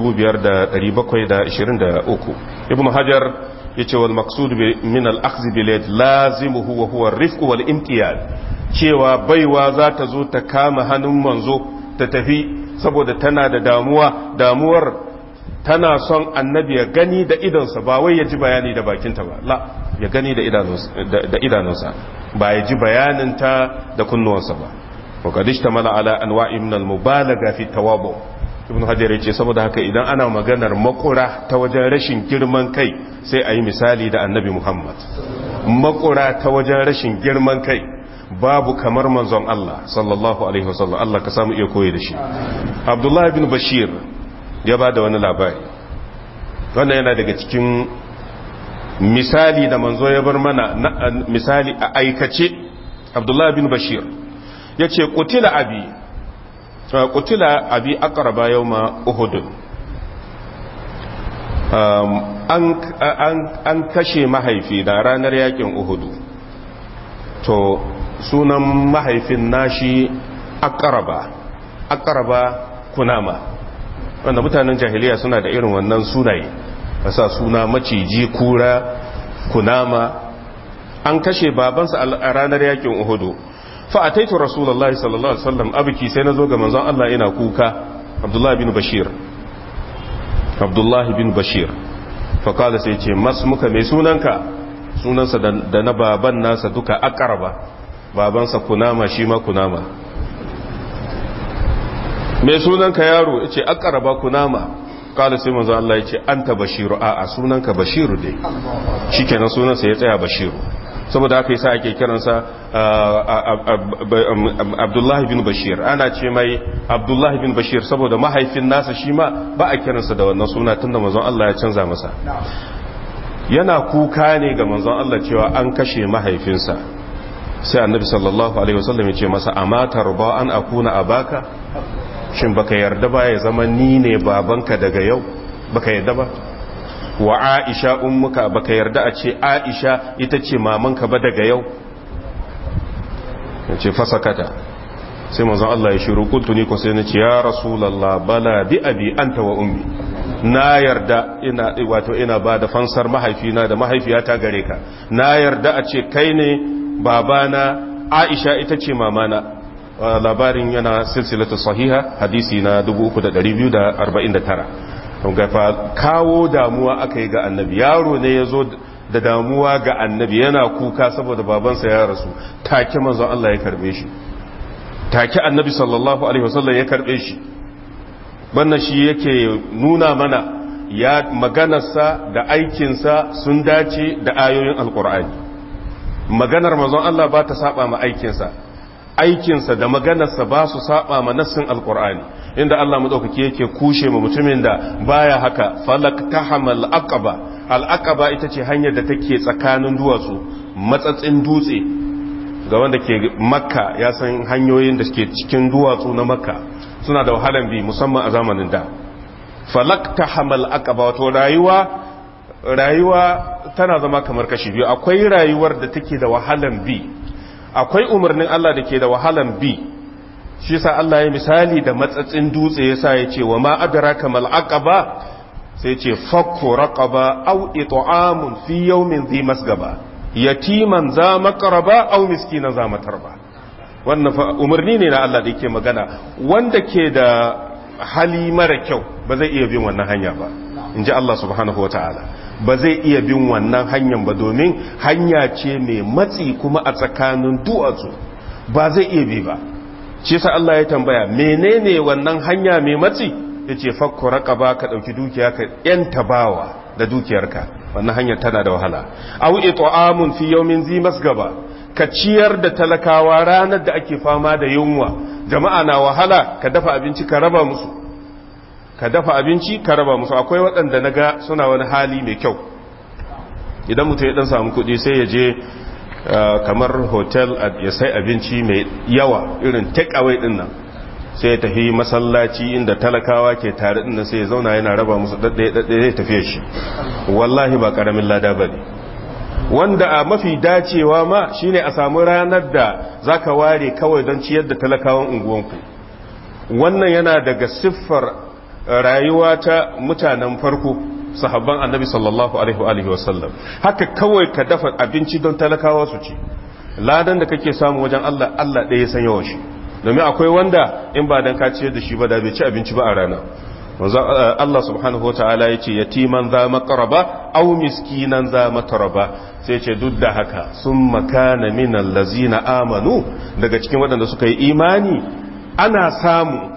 5723 ibnu hajar yace wal maqsud min al akhdh bil yad lazimuhu wa huwa ar-rifq wal imtiyaz cewa baiwa za ta zo ta kama hannun manzo ta tafi saboda tana da damuwa damuwar tana son annabi ya gani da idonsa ba wai ya ji bayani da bakinta ba la ya gani da idanunsa ba ya ji bayaninta da kunnuwansa ba wakadish ta mala ala anwa'i min al-mubalaga fi tawabu ibn hajar yace saboda haka idan ana maganar makura ta wajen rashin girman kai sai a yi misali da annabi muhammad makura ta wajen rashin girman kai babu kamar manzon Allah sallallahu alaihi wasallam Allah ka samu iya koyi da shi abdullahi bin bashir ya ba da wani labari wannan yana daga cikin misali da manzo ya bar mana misali a aikace abdullahi bin bashir ya ce kutila abi kutila abi akaraba yau ma uhudun an kashe mahaifi da ranar yakin uhudu to sunan mahaifin nashi akaraba akaraba kunama wanda mutanen jahiliya suna da irin wannan sunaye sa suna maciji kura kunama an kashe babansa a ranar yakin uhudu fa ataitu rasulullahi sallallahu alaihi wasallam abiki sai nazo ga manzon Allah ina kuka abdullahi bin bashir abdullahi bin bashir fa kala sai ce mas muka mai sunanka sunansa da na baban nasa duka akaraba babansa kunama shi ma kunama mai sunanka yaro ya ce akaraba kunama kala sai manzo Allah ya ce anta bashiru a a sunanka bashiru dai shikenan sunansa ya tsaya bashiru saboda haka yasa ake kiransa Abdullahi bin Bashir ana ce mai Abdullahi bin Bashir saboda mahaifin nasa shi ma ba a kiransa da wannan suna tunda manzon Allah ya canza masa yana kuka ne ga manzon Allah cewa an kashe mahaifinsa sai annabi sallallahu alaihi wasallam ya ce masa amma tarba an akuna abaka shin baka yarda ba ya zama ni ne babanka daga yau baka yarda ba wa aisha ummuka baka yarda a ce aisha ita ce mamanka ba daga yau ya ce fasakata sai manzon Allah ya shiru kuntu ni ko sai na ce ya rasulullah bala bi abi anta wa ummi na yarda ina wato ina ba da fansar mahaifina da mahaifiyata gare ka na yarda a ce kai ne babana aisha ita ce mamana labarin yana silsilatu sahiha hadisi na 3249 gafa kawo damuwa aka yi ga annabi yaro ne ya zo da damuwa ga annabi yana kuka saboda babansa ya rasu take manzon Allah ya karbe shi take annabi sallallahu alaihi wasallam ya karbe shi wannan shi yake nuna mana ya maganarsa da aikinsa sun dace da ayoyin alkur'ani maganar manzon Allah ba ta saba ma aikinsa aikinsa da maganarsa ba su saba ma nassin alkur'ani inda Allah madaukaki yake kushe ma mutumin da baya haka falak tahamal aqaba al aqaba ita ce hanyar da take tsakanin duwatsu matsatsin dutse ga wanda ke makka ya san hanyoyin da ke cikin duwatsu na makka suna da wahalan bi musamman a zamanin da falak tahamal aqaba wato rayuwa rayuwa tana zama kamar kashi biyu akwai rayuwar da take da wahalan bi akwai umarnin Allah da ke da wahalan bi shi sa Allah ya misali da matsatsin dutse yasa ya ce wa ma adraka mal aqaba sai ce fakku raqaba aw it'amun fi yawmin dhi masgaba yatiman za maqraba aw miskinan za matarba wannan fa umarni ne na Allah da yake magana wanda ke da hali mara kyau ba zai iya bin wannan hanya ba inji Allah subhanahu wataala ba zai iya bin wannan hanyar ba domin hanya ce mai matsi kuma a tsakanin duwatsu ba zai iya bi ba shi sa Allah ya tambaya menene wannan hanya mai matsi ya ce fakko ba ka ɗauki dukiya ka yanta bawa da dukiyarka wannan hanyar tana da wahala au it'amun fi yawmin zi masgaba ka ciyar da talakawa ranar da ake fama da yunwa jama'a na wahala ka dafa abinci ka raba musu ka dafa abinci ka raba musu akwai waɗanda na ga suna wani hali mai kyau idan mutum ya ɗan samu kuɗi sai ya je kamar hotel ya sai abinci mai yawa irin take away ɗin nan sai ya tafi masallaci inda talakawa ke tare ɗin nan sai ya zauna yana raba musu ɗaɗɗaya zai tafiye shi wallahi ba ƙaramin lada ba ne wanda a mafi dacewa ma shine a samu ranar da za ka ware kawai don ciyar da talakawan unguwanku wannan yana daga siffar rayuwa ta mutanen farko sahabban annabi sallallahu alaihi wa sallam haka kawai ka dafa abinci don talakawa su ci ladan da kake samu wajen Allah Allah ɗaya san yawan shi domin akwai wanda in ba dan ka ciyar da shi ba da bai ci abinci ba a rana Allah subhanahu wa ta'ala ya ce yatiman za makaraba au miskinan za mataraba sai ce duk da haka sun makana minan lazina amanu daga cikin waɗanda suka yi imani ana samu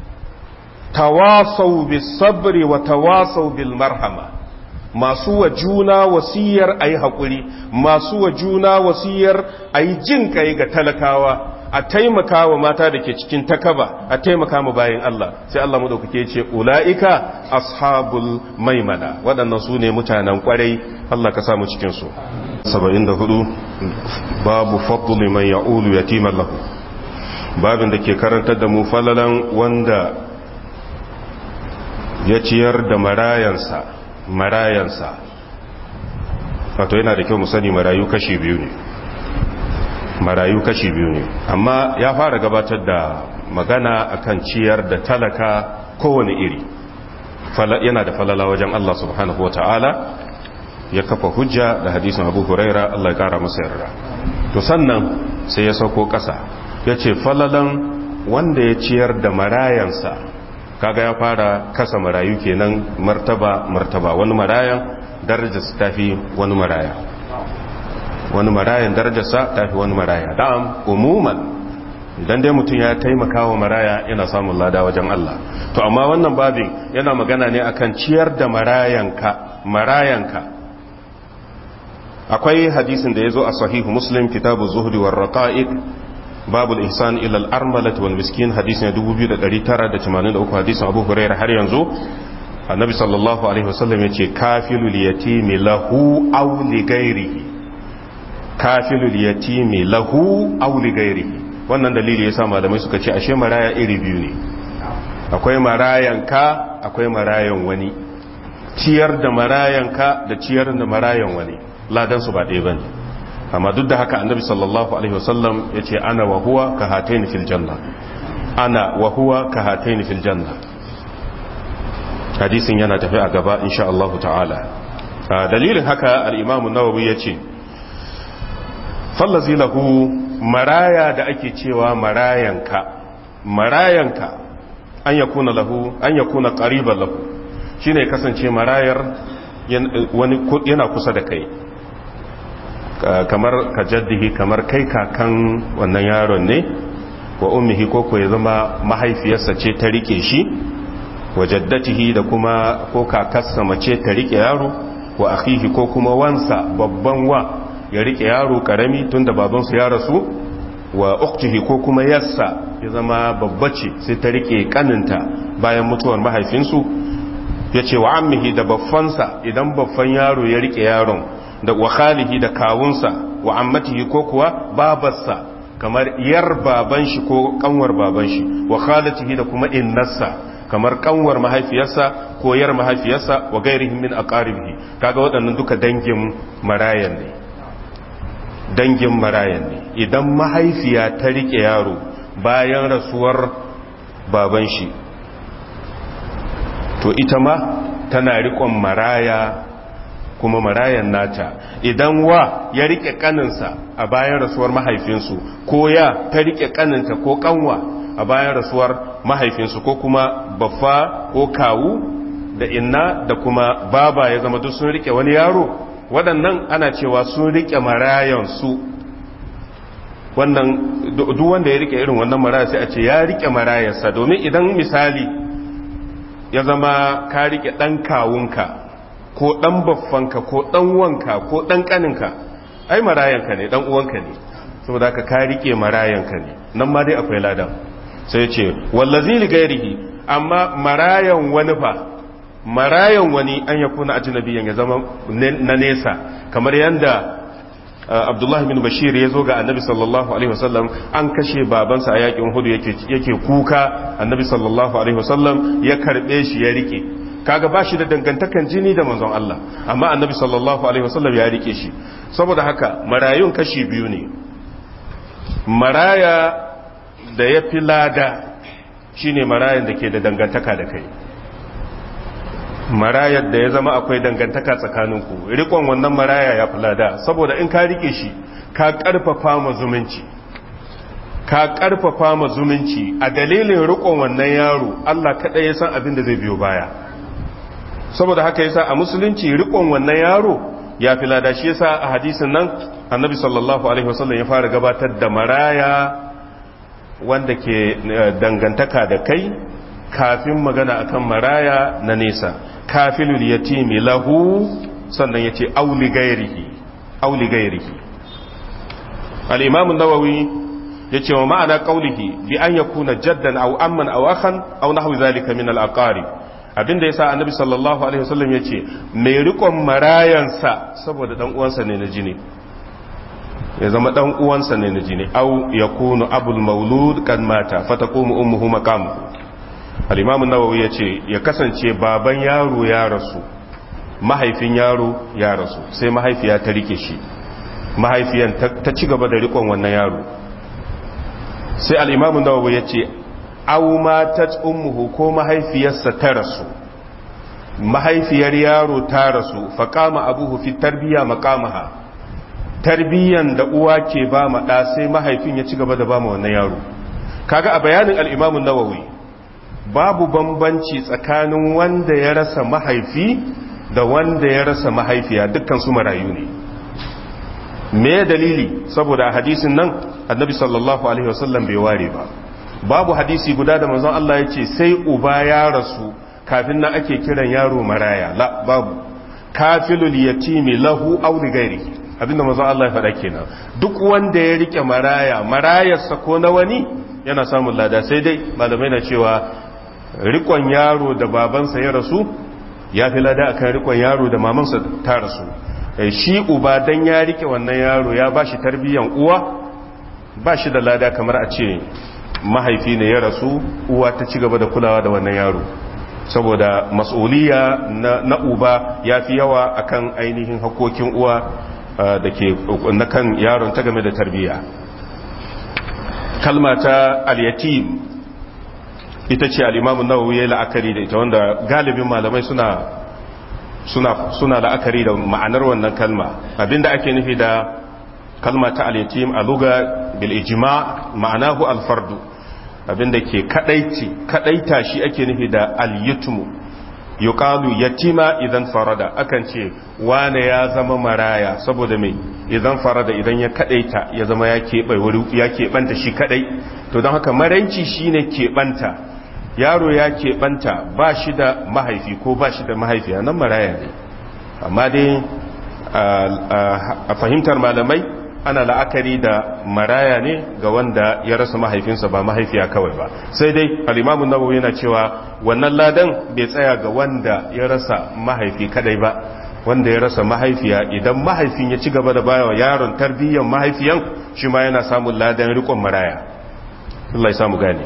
tawasau bis sabri wa tawasau bil marhama masu wa juna wasiyar ayi hakuri masu wa juna wasiyar ayi jin kai ga talakawa a taimaka wa mata da ke cikin takaba a taimaka ma bayan Allah sai Allah madaukake ce ulaika ashabul maimana waɗannan su ne mutanen kwarai Allah ka samu cikin su 74 babu fadli man ya'ulu yatiman lahu babin da ke karantar da mu falalan wanda ya ciyar da marayansa marayansa wato yana da kyau mu sani marayu kashi biyu ne marayu kashi biyu ne amma ya fara gabatar da magana akan ciyar da talaka kowane iri yana da falala wajen Allah subhanahu wa ta'ala ya kafa hujja da hadisin abu huraira Allah ya kara masa yarda to sannan sai ya sauko ƙasa ya ce falalan wanda ya ciyar da marayansa kaga ya fara kasa marayu kenan martaba martaba wani marayan darajarsa tafi wani maraya wani marayan darajarsa tafi wani maraya da'am umuman idan dai mutum ya taimaka wa maraya yana samun lada wajen Allah to amma wannan babin yana magana ne akan ciyar da marayanka marayanka akwai hadisin da ya zo a sahihu muslim kitabu zuhdi war raqa'iq babu al-ihsan ila al-armalah wal miskin hadisin 2983 hadisin abu hurairah har yanzu annabi sallallahu alaihi wasallam yace kafilul yatimi lahu aw li ghairihi kafilul yatimi lahu aw li ghairihi wannan dalili yasa malamai suka ce ashe maraya iri biyu ne akwai marayanka akwai marayan wani ciyar da marayanka da ciyar da marayan wani ladan su ba ɗaya bane amma duk da haka annabi sallallahu alaihi wasallam yace ana wa huwa ka hataini fil janna ana wa huwa ka hataini fil janna hadisin yana tafi a gaba insha Allah ta'ala dalilin haka al-imam an-nawawi yace fallazi lahu maraya da ake cewa marayanka marayanka an yakuna lahu an yakuna qariban lahu shine kasance marayar wani yana kusa da kai kamar ka jaddihi kamar kai kakan wannan yaron ne wa ummihi ko ko ya zama mahaifiyarsa ce ta rike shi wa jaddatihi da kuma ko kakarsa mace ta rike yaro wa akhihi ko kuma wansa babban wa ya rike yaro karami tunda babansu ya rasu wa uktihi ko kuma yassa ya zama babba ce sai ta rike kaninta bayan mutuwar mahaifinsu ya ce wa ammihi da baffansa idan baffan yaro ya rike yaron da wa khalihi da kawunsa wa ammatihi ko kuwa babarsa kamar yar baban shi ko kanwar baban shi wa khalatihi da kuma innarsa kamar kanwar mahaifiyarsa ko yar mahaifiyarsa wa gairihim min aqaribihi kaga waɗannan duka dangin marayan ne dangin marayan ne idan mahaifiya ta rike yaro bayan rasuwar baban shi to ita ma tana rikon maraya kuma marayan nata idan wa ya rike kaninsa a bayan rasuwar mahaifinsu ko ya ta rike kaninta ko kanwa a bayan rasuwar mahaifinsu ko kuma baffa ko kawu da inna da kuma baba ya zama duk sun rike wani yaro waɗannan ana cewa sun rike marayansu wannan duk wanda ya rike irin wannan maraya sai a ce ya rike marayarsa domin idan misali ya zama ka rike ɗan kawunka ko ɗan baffanka ko ɗan wanka ko ɗan ƙaninka ai marayanka ne ɗan uwanka ne saboda ka ka rike marayanka ne nan ma dai akwai ladan sai ce wallazi li gairihi amma marayan wani fa marayan wani an ya kuna ajnabiyan ya zama na nesa kamar yanda Abdullahi bin Bashir ya zo ga Annabi sallallahu alaihi wasallam an kashe babansa a yakin Uhud yake yake kuka Annabi sallallahu alaihi wasallam ya karbe shi ya rike kaga bashi da dangantakan jini da manzon Allah amma Annabi sallallahu alaihi wasallam ya rike shi saboda haka marayun kashi biyu ne maraya da ya fi lada shine marayan da ke da dangantaka da kai marayar da ya zama akwai dangantaka tsakaninku rikon wannan maraya ya fi lada saboda in ka rike shi ka karfafa ma zumunci ka karfafa ma zumunci a dalilin rikon wannan yaro Allah kaɗai ya san abin da zai biyo baya saboda haka yasa a musulunci rikon wannan yaro ya fi lada shi yasa a hadisin nan annabi sallallahu alaihi wasallam ya fara gabatar da maraya wanda ke dangantaka da kai kafin magana akan maraya na nesa kafilul yatimi lahu sannan yace auli gairihi auli gairihi al-imam an-nawawi yace wa ma'ana qawlihi bi an yakuna jaddan aw amman aw akhan aw nahwi zalika min al-aqarib abinda yasa annabi sallallahu alaihi wasallam yace mai rikon marayansa saboda dan uwansa ne na jini ya zama dan uwansa ne na jini aw yakunu abul maulud kan mata fataqumu ummuhu maqamuhu al-imam an-nawawi yace ya kasance baban yaro ya rasu mahaifin yaro ya rasu sai mahaifiya ta rike shi mahaifiyan ta ci gaba da rikon wannan yaro sai al'imamun nawawi ya ce au matat ummuhu ko mahaifiyarsa ta rasu mahaifiyar yaro ta rasu faƙama abuhu fi tarbiya maƙamaha tarbiyan da uwa ke ba ma ɗa sai mahaifin ya ci gaba da ba ma wannan yaro kaga a bayanin al'imamun nawawi babu bambanci tsakanin wanda ya rasa mahaifi da wanda ya rasa mahaifiya dukkan su marayu ne me dalili saboda a hadisin nan annabi sallallahu alaihi wasallam bai ware ba babu hadisi guda da manzon Allah ya ce sai uba ya rasu kafin nan ake kiran yaro maraya la babu kafilul yatimi lahu aw li ghairihi abinda manzon Allah ya faɗa kenan duk wanda ya rike maraya marayarsa ko na wani yana samun lada sai dai malamai na cewa rikon yaro da babansa ya rasu ya fi lada akan rikon yaro da mamansa ta rasu shi uba dan ya rike wannan yaro ya bashi tarbiyyan uwa ba shi da lada kamar a ce mahaifi ne ya rasu uwa ta ci gaba da kulawa da wannan yaro saboda mas'uliya na, na uba ya fi yawa akan ainihin hakokin uwa da ke na kan yaron ta game da tarbiyya kalma ta al-yatim ita ce al-imamu nawawi ya la'akari da ita wanda galibin malamai suna suna suna la'akari da ma'anar wannan kalma abinda ake nufi da kalma ta al-yatim a luga bil ijma ma'anahu al-fardu abinda ke kadaici kadaita shi ake nufi da al-yutmu yuqalu yatima idan farada akan ce wane ya zama maraya saboda mai idan farada idan ya kadaita ya zama ya keɓe wuri ya keɓanta shi kadai to don haka maranci shine keɓanta yaro ya keɓanta ba shi da mahaifi ko ba shi da mahaifiya nan maraya ne amma dai a fahimtar malamai ana la'akari da maraya ne ga wanda ya rasa mahaifinsa ba mahaifiya kawai ba sai dai alimamun nawawi yana cewa wannan ladan bai tsaya ga wanda ya rasa mahaifi kadai ba wanda ya rasa mahaifiya idan mahaifin ya ci gaba da bayawa yaron tarbiyyar mahaifiyan shi ma yana samun ladan rikon maraya Allah ya samu gane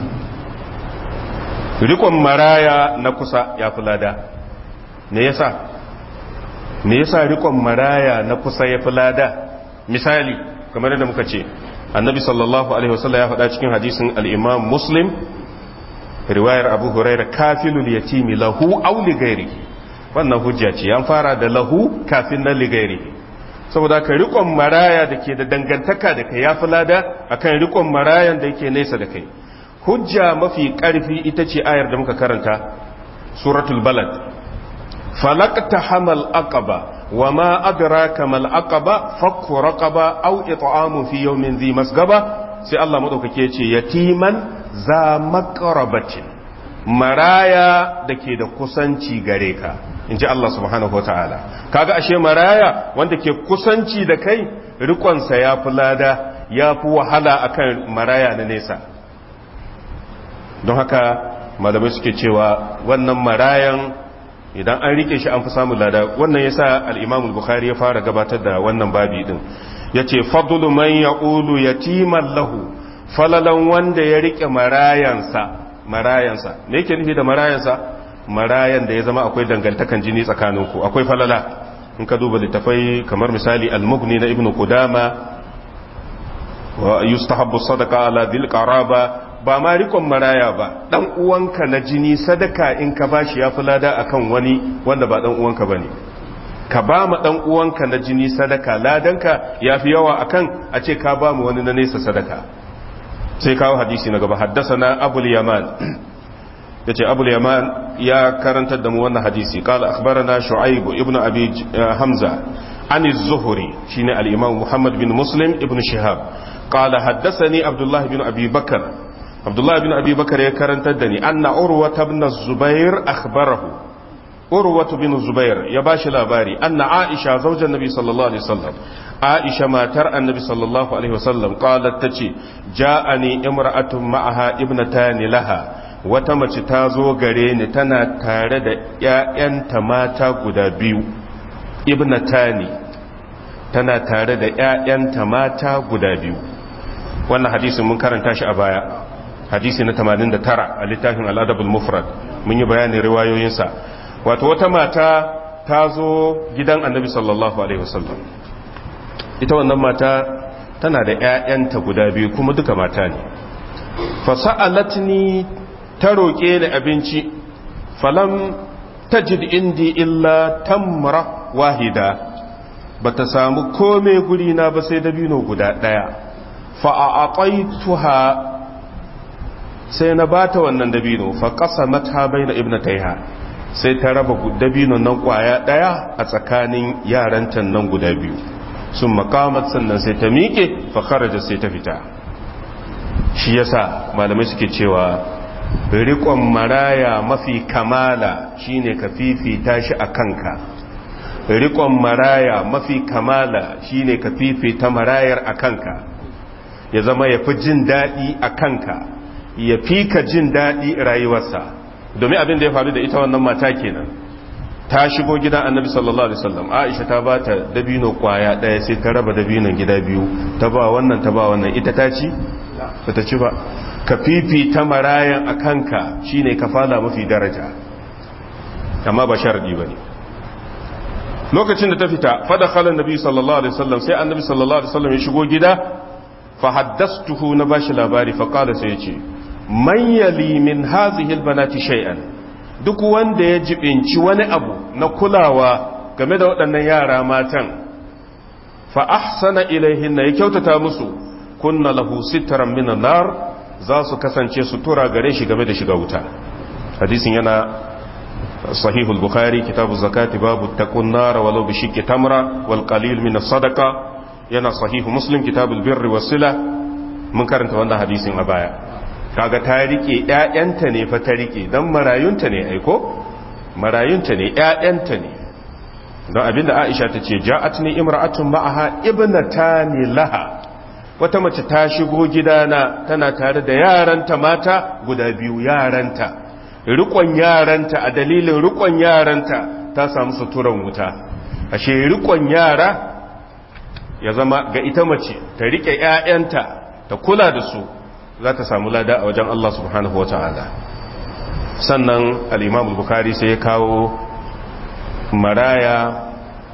rikon maraya na kusa ya fi lada me yasa me yasa rikon maraya na kusa ya fi lada misali kamar yadda muka ce annabi sallallahu alaihi wasallam ya faɗa cikin hadisin al-imam muslim riwayar abu huraira kafilul yatimi lahu aw li ghairihi wannan hujja ce an fara da lahu kafin na li ghairihi saboda ka rikon maraya da ke da dangantaka da kai ya fi lada akan rikon marayan da yake nesa da kai hujja mafi ƙarfi ita ce ayar da muka karanta suratul balad falakta hamal aqaba wa ma adraka mal aqaba fakku raqaba aw it'amu fi yawmin dhi masgaba sai Allah madaukake ce yatiman za maqrabatin maraya dake da kusanci gare ka inji Allah subhanahu wataala kaga ashe maraya wanda ke kusanci da kai rikonsa ya fi lada ya fi wahala akan maraya na nesa don haka malamai suke cewa wannan marayan idan an rike shi an fi samun lada wannan yasa al-Imam al-Bukhari ya fara gabatar da wannan babi din yace fadlu man yaqulu yatiman lahu falalan wanda ya rike marayansa marayansa me yake nufi da marayansa marayan da ya zama akwai dangantakan jini tsakaninku akwai falala in ka duba littafai kamar misali al-Mughni na Ibn Qudama wa yustahabbu sadaqa ala dhil qaraba ba ma rikon maraya ba dan uwanka na jini sadaka in ka bashi ya fi lada akan wani wanda ba dan uwanka bane ka ba ma dan uwanka na jini sadaka ladanka ya fi yawa akan a ce ka ba mu wani na nesa sadaka sai kawo hadisi na gaba haddasana abul yaman yace abul yaman ya karantar da mu wannan hadisi qala akhbarana shu'aib ibnu abi hamza an az-zuhri shine al-imam muhammad bin muslim ibnu shihab qala haddathani abdullah bin abi bakr abdullah bin abi bakr ya karantar da ni anna urwa ibn zubair akhbarahu urwa bin zubair ya bashi labari anna aisha zaujan nabi sallallahu alaihi wasallam aisha matar annabi sallallahu alaihi wasallam qalat tace ja'ani imra'atun ma'aha ibnatani laha wata mace ta zo gare ni tana tare da ƴaƴanta mata guda biyu ibnatani tana tare da ƴaƴanta mata guda biyu wannan hadisin mun karanta shi a baya hadisi na 89 a littafin al-adab al-mufrad mun yi bayanin riwayoyinsa wato wata mata ta zo gidan annabi sallallahu alaihi wasallam ita wannan mata tana da 'ya'yanta guda biyu kuma duka mata ne fasa'alatni ta roƙe ni abinci falam tajid indi illa tamra wahida bata samu kome guri na ba sai dabino guda ɗaya fa'aƙaituha sai na bata wannan dabino fa ƙasa mata bai na ibnataiha sai ta raba dabinon nan ƙwaya ɗaya a tsakanin yarantan nan guda biyu sun makamat sannan sai ta miƙe fa kharaja sai ta fita shi yasa malamai suke cewa riƙon maraya mafi kamala shine ka fifita shi a kanka riƙon maraya mafi kamala shine ka fifita marayar a kanka ya zama ya fi jin daɗi a kanka ya fi ka jin daɗi rayuwarsa domin abin da ya faru da ita wannan mata kenan ta shigo gidan annabi sallallahu alaihi wasallam aisha ta ba ta dabino kwaya ɗaya sai ta raba dabinon gida biyu ta ba wannan ta ba wannan ita ta ci ba ta ci ba ka fifita marayan a kanka shine ka fala mafi daraja amma ba sharadi ba ne lokacin da ta fita fada khalan nabi sallallahu alaihi wasallam sai annabi sallallahu alaihi wasallam ya shigo gida fa haddastuhu na bashi labari fa qala sai ya ce man yali min hazihi albanati shay'an duk wanda ya jibinci wani abu na kulawa game da waɗannan yara matan fa ahsana ilaihinna ya kyautata musu kunna lahu sitran minan nar za su kasance sutura gare shi game da shiga wuta hadisin yana صحيح البخاري كتاب الزكاة باب اتقوا النار ولو بشق تمرة والقليل من الصدقة ينا صحيح مسلم كتاب البر والصلة من كرنت وانا حديث أبايا kaga ta rike ƴaƴanta ne fa ta rike dan marayunta ne aiko marayunta ne ƴaƴanta ne don abinda Aisha ta ce ja'atni imra'atun ma'aha ibnatani laha wata mace ta shigo gidana tana tare da yaranta mata guda biyu yaranta rikon yaranta a dalilin rikon yaranta ta samu suturan wuta ashe rikon yara ya zama ga ita mace ta rike ƴaƴanta ta kula da su za ta samu lada a wajen Allah subhanahu wata'ala sannan al-Imam bukhari sai ya kawo maraya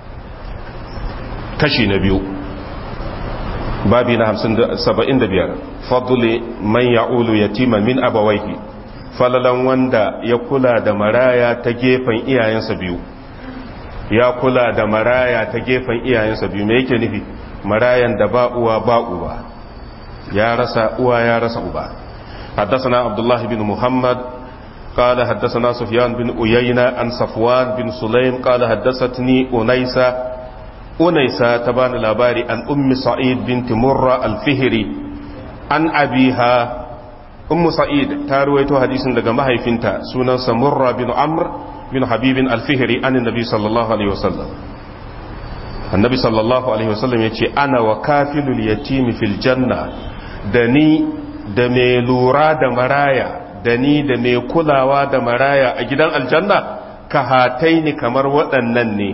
kashi na biyu babi na 75 fadli man ya'ulu yatima min abawaihi falalan wanda ya kula da maraya ta gefen iyayensa biyu ya kula da maraya ta gefen iyayensa biyu me yake nufi marayan da ba uwa ba uba ya rasa uwa ya rasa uba حدثنا عبد الله بن محمد قال حدثنا سفيان بن أيينة عن صفوان بن سليم قال حدثتني أنيسة أنيسة تبان الأباري عن أم سعيد بنت مرة الفهري عن أبيها ummu sa'id ta ruwaito hadisin daga mahaifinta sunansa murra bin amr bin habibin alfihri an annabi sallallahu alaihi wasallam annabi sallallahu alaihi wasallam yace ana wa kafilul yatimi fil janna da ni da mai lura da maraya da ni da mai kulawa da maraya a gidan aljanna ka hataini kamar waɗannan ne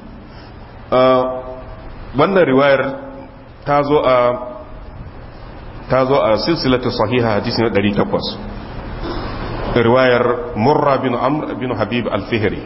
wannan riwayar ta zo a ta zo a silsilatu sahiha hadisi na 800 riwayar murra bin amr bin habib al-fihri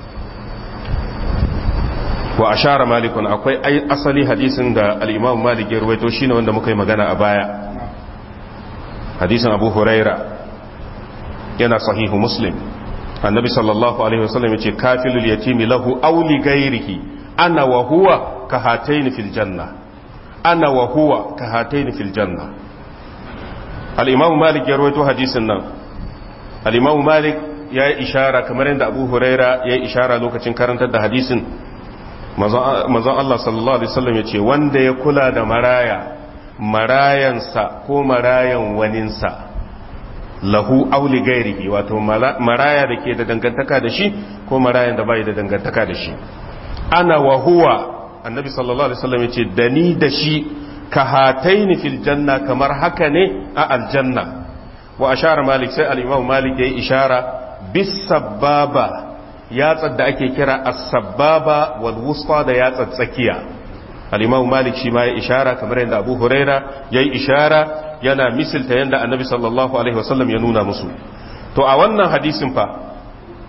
wa ashara malikun akwai asali hadisin da al-imam malik ya ruwaito shine wanda muka yi magana a baya hadisin abu huraira yana sahihu muslim annabi sallallahu alaihi wasallam yace kafilul yatimi lahu aw li ghairihi ana wa huwa ka hataini fil janna ana wa huwa ka hataini fil janna al'imamu malik ya rawaito hadisin nan al'imamu malik ya yi ishara kamar yadda abu huraira ya yi ishara lokacin karantar da hadisin mazan Allah sallallahu Alaihi wasallam ya ce wanda ya kula da maraya marayansa ko marayan waninsa lahu auli gairihi wato maraya da ke da dangantaka da shi ko marayan da bai da dangantaka da shi ana wa huwa annabi sallallahu Alaihi wasallam ya ce da ni da shi ka hataini fil janna kamar haka ne a aljanna wa ashara malik sai al-imam malik yayi ishara bis sababa yatsar da ake kira as-sababa wal wusta da yatsar tsakiya al-imam malik shi ma ya ishara kamar yadda abu huraira yayi ishara yana misilta yadda annabi sallallahu alaihi wasallam ya nuna musu to a wannan hadisin fa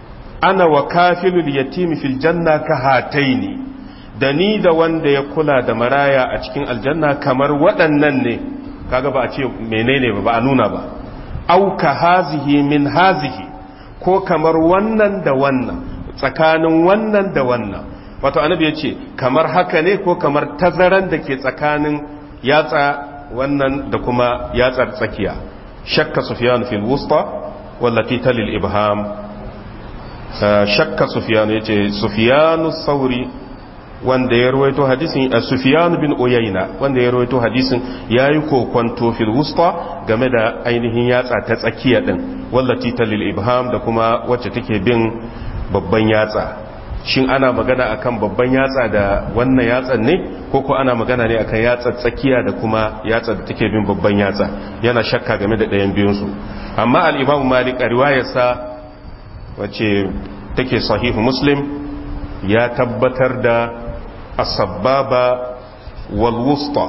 ana wa kafilul yatimi fil janna ka hataini da ni da wanda ya kula da maraya a cikin aljanna kamar waɗannan ne kaga ba a ce menene ba ba a nuna ba au ka hazihi min hazihi ko kamar wannan da wannan tsakanin wannan da wannan wato annabi ya ce kamar haka ne ko kamar tazaran da ke tsakanin yatsa wannan da kuma yatsar tsakiya shakka sufyan fil wusta wallati talil ibham shakka sufyan yace sufyan sauri wanda ya rawaito hadisin sufyan bin uyayna wanda ya rawaito hadisin yayi kokonto fil wusta game da ainihin yatsa ta tsakiya din wallati talil ibham da kuma wacce take bin babban yatsa shin ana magana akan babban yatsa da wannan yatsan ne ko ko ana magana ne akan yatsa tsakiya da kuma yatsa da take bin babban yatsa yana shakka game da ɗayan biyunsu amma al-imam malik a riwayarsa wacce take sahihu muslim ya tabbatar da as-sabbaba wal wusta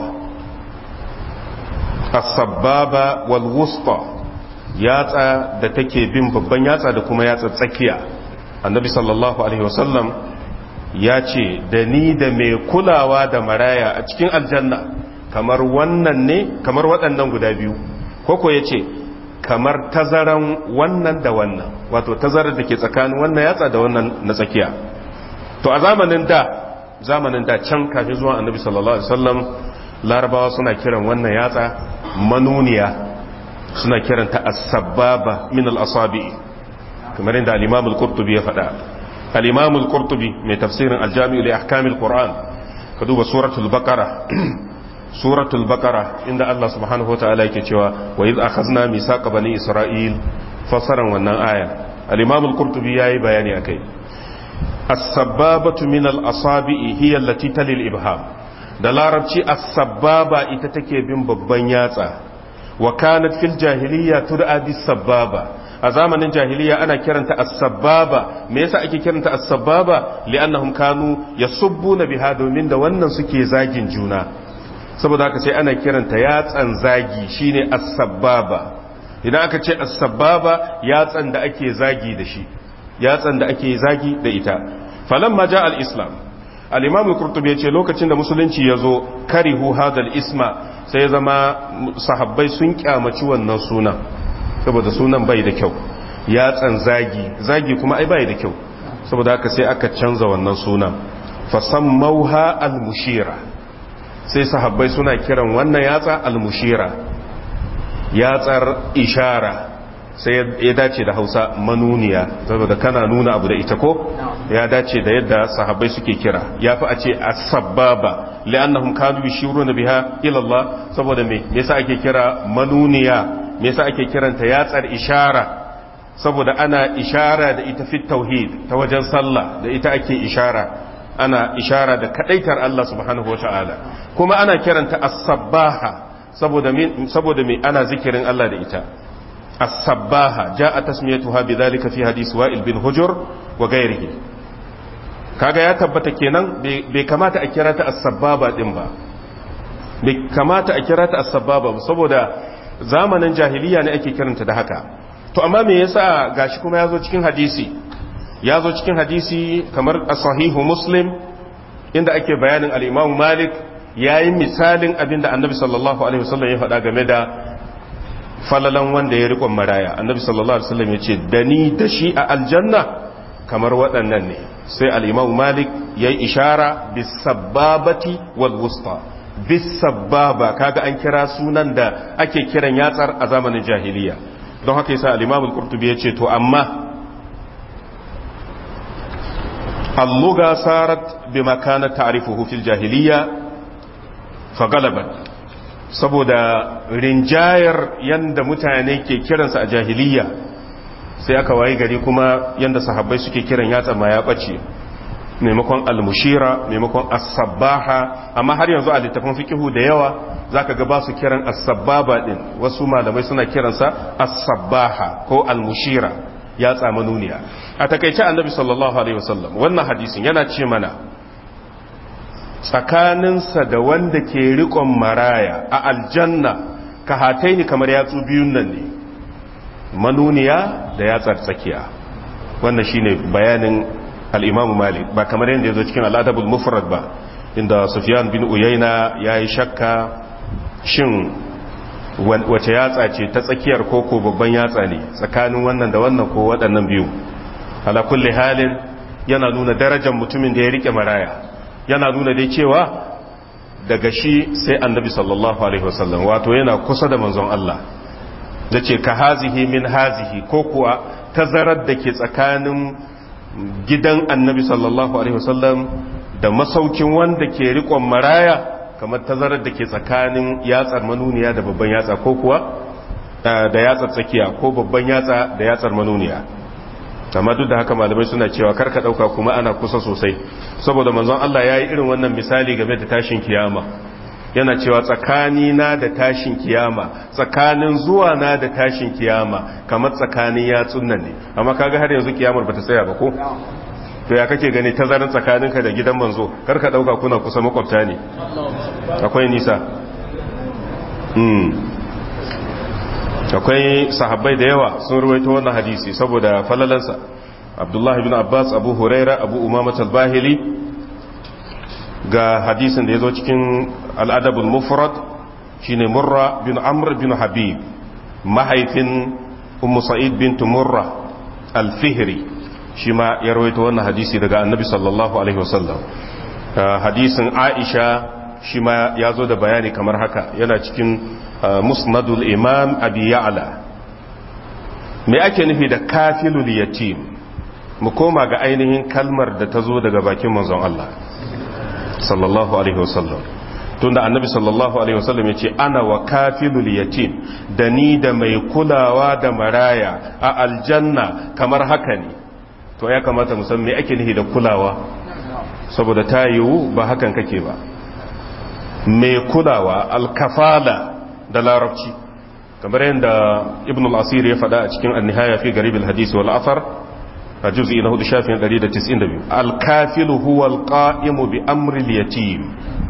as-sabbaba wal wusta yatsa da take bin babban yatsa da kuma yatsa tsakiya annabi sallallahu alaihi wasallam ya ce da ni da mai kulawa da maraya a cikin aljanna kamar wannan ne kamar waɗannan guda biyu koko ya ce kamar tazaran wannan da wannan wato tazarar da ke tsakanin wannan yatsa da wannan na tsakiya to a zamanin da zamanin da can kafin zuwa annabi sallallahu alaihi wasallam larabawa suna kiran wannan yatsa manuniya suna kiranta as-sababa min al-asabi kamar inda al-imam al-qurtubi ya faɗa al-imam al-qurtubi mai tafsirin al-jami' li ahkam al-qur'an ka duba suratul baqara suratul baqara inda Allah subhanahu wataala yake cewa wa iz akhadna misaqa bani isra'il fasaran wannan aya al-imam al-qurtubi yayi bayani akai as-sababatu min al-asabi'i hiya allati tali al-ibham da larabci as-sababa ita take bin babban yatsa wa kanat fil jahiliyya tud'a bis-sababa a zamanin jahiliya ana kiranta as-sababa me yasa ake kiranta as-sababa li'annahum kanu yasubbuna biha domin da wannan suke zagin juna saboda haka sai ana kiranta yatsan zagi shine as-sababa idan aka ce as-sababa yatsan da ake zagi da shi yatsan da ake zagi da ita falamma ja al-islam al-imam al-qurtubi yace lokacin da musulunci yazo karihu hadal isma sai ya zama sahabbai sun kyamaci wannan sunan saboda sunan bai da kyau yatsan zagi zagi kuma ai bai da kyau saboda haka sai aka canza wannan sunan fasammauha al-mushira sai sahabbai suna kiran wannan yatsa al-mushira yatsar ishara sai ya dace da hausa manuniya saboda kana nuna abu da ita ko ya dace da yadda sahabbai suke kira ya fi a ce as-sababa li'annahum kanu yashuruna biha ila Allah saboda me me yasa ake kira manuniya me yasa ake kiranta yatsar ishara saboda ana ishara da ita fi tauhid ta wajen sallah da ita ake ishara ana ishara da kadaitar Allah subhanahu wata'ala kuma ana kiranta as-sabbaha saboda me saboda me ana zikirin Allah da ita as-sabbaha jaa tasmiyatuha bidhalika fi hadith wa'il bin hujur wa ghayrihi kaga ya tabbata kenan bai kamata a kira ta as-sabbaba din ba bai kamata a kira ta as-sabbaba saboda zamanin jahiliya ne ake kiranta da haka to amma me yasa gashi kuma yazo cikin hadisi yazo cikin hadisi kamar as-sahihu muslim inda ake bayanin al-imam malik yayin misalin abinda annabi sallallahu alaihi wasallam ya faɗa game da falalan wanda ya riƙon maraya annabi sallallahu alaihi wasallam ya ce da ni da shi a aljanna kamar waɗannan ne sai al-imam malik yayi ishara bis sababati wal wusta bisababa kaga an kira sunan da ake kiran yatsar a zamanin jahiliya don haka yasa al-Imam al-Qurtubi yace to amma al-lugha sarat bima kana ta'rifuhu fil jahiliya fa galabat saboda rinjayar yanda mutane ke kiransa a jahiliya sai aka waye gari kuma yanda sahabbai suke kiran yatsa ma ya bace maimakon almushira maimakon as-sabbaha amma har yanzu a littafin fikihu da yawa zaka ga ba su kiran as-sabbaba din wasu malamai suna kiransa as-sabbaha ko almushira ya tsama nuniya a takaice annabi sallallahu alaihi wasallam wannan hadisin yana ce mana tsakaninsa da wanda ke riƙon maraya a aljanna ka hataini kamar yatsu biyun nan ne manuniya da yatsar tsakiya wannan shine bayanin al-Imam Malik ba kamar yadda yazo cikin al-Adabul Mufrad ba inda Sufyan bin Uyayna yayi shakka shin wace yatsa ce ta tsakiyar koko babban yatsa ne tsakanin wannan da wannan ko waɗannan biyu ala kulli halin yana nuna darajar mutumin da ya rike maraya yana nuna dai cewa daga shi sai annabi sallallahu alaihi wasallam wato yana kusa da manzon Allah da ce ka hazihi min hazihi ko kuwa tazarar da ke tsakanin gidan annabi sallallahu alaihi wasallam da masaukin wanda ke rikon maraya kamar tazarar da ke tsakanin yatsar manuniya da babban yatsa ko kuwa da yatsar tsakiya ko babban yatsa da yatsar manuniya amma duk da haka malamai suna cewa karka dauka kuma ana kusa sosai saboda manzon Allah ya yi irin wannan misali game da tashin kiyama yana cewa tsakani na da tashin kiyama tsakanin zuwa na da tashin kiyama kamar tsakanin yatsun nan ne amma kaga har yanzu kiyamar bata tsaya ba ko to ya kake gani tazarin tsakaninka da gidan manzo karka dauka kuna kusa makwabta ne akwai nisa akwai sahabbai da yawa sun ruwaito wannan hadisi saboda falalansa abdullahi bin abbas abu huraira abu umamat al-bahili ga hadisin da ya zo cikin al'adabul mufrad shine murra bin amr bin habib mahaifin ummu sa'id bin murra al-fihri shi ma ya rawaito wannan hadisi daga annabi sallallahu alaihi wasallam hadisin aisha shi ma ya zo da bayani kamar haka yana cikin musnadul imam abi ya'la me ake nufi da kafilul yatim mu koma ga ainihin kalmar da ta zo daga bakin manzon Allah sallallahu alaihi wasallam tunda annabi sallallahu alaihi wasallam ya ce ana wa kafilul yatim da ni da mai kulawa da maraya a aljanna kamar haka ne to ya kamata mu san me ake nufi da kulawa saboda ta yiwu ba hakan kake ba mai kulawa alkafala da larabci kamar yadda ibn al-asir ya faɗa a cikin annihaya fi garib al-hadisi wal athar a juz'i na hudu shafin 192 al-kafilu huwa al-qa'imu bi amri al-yatim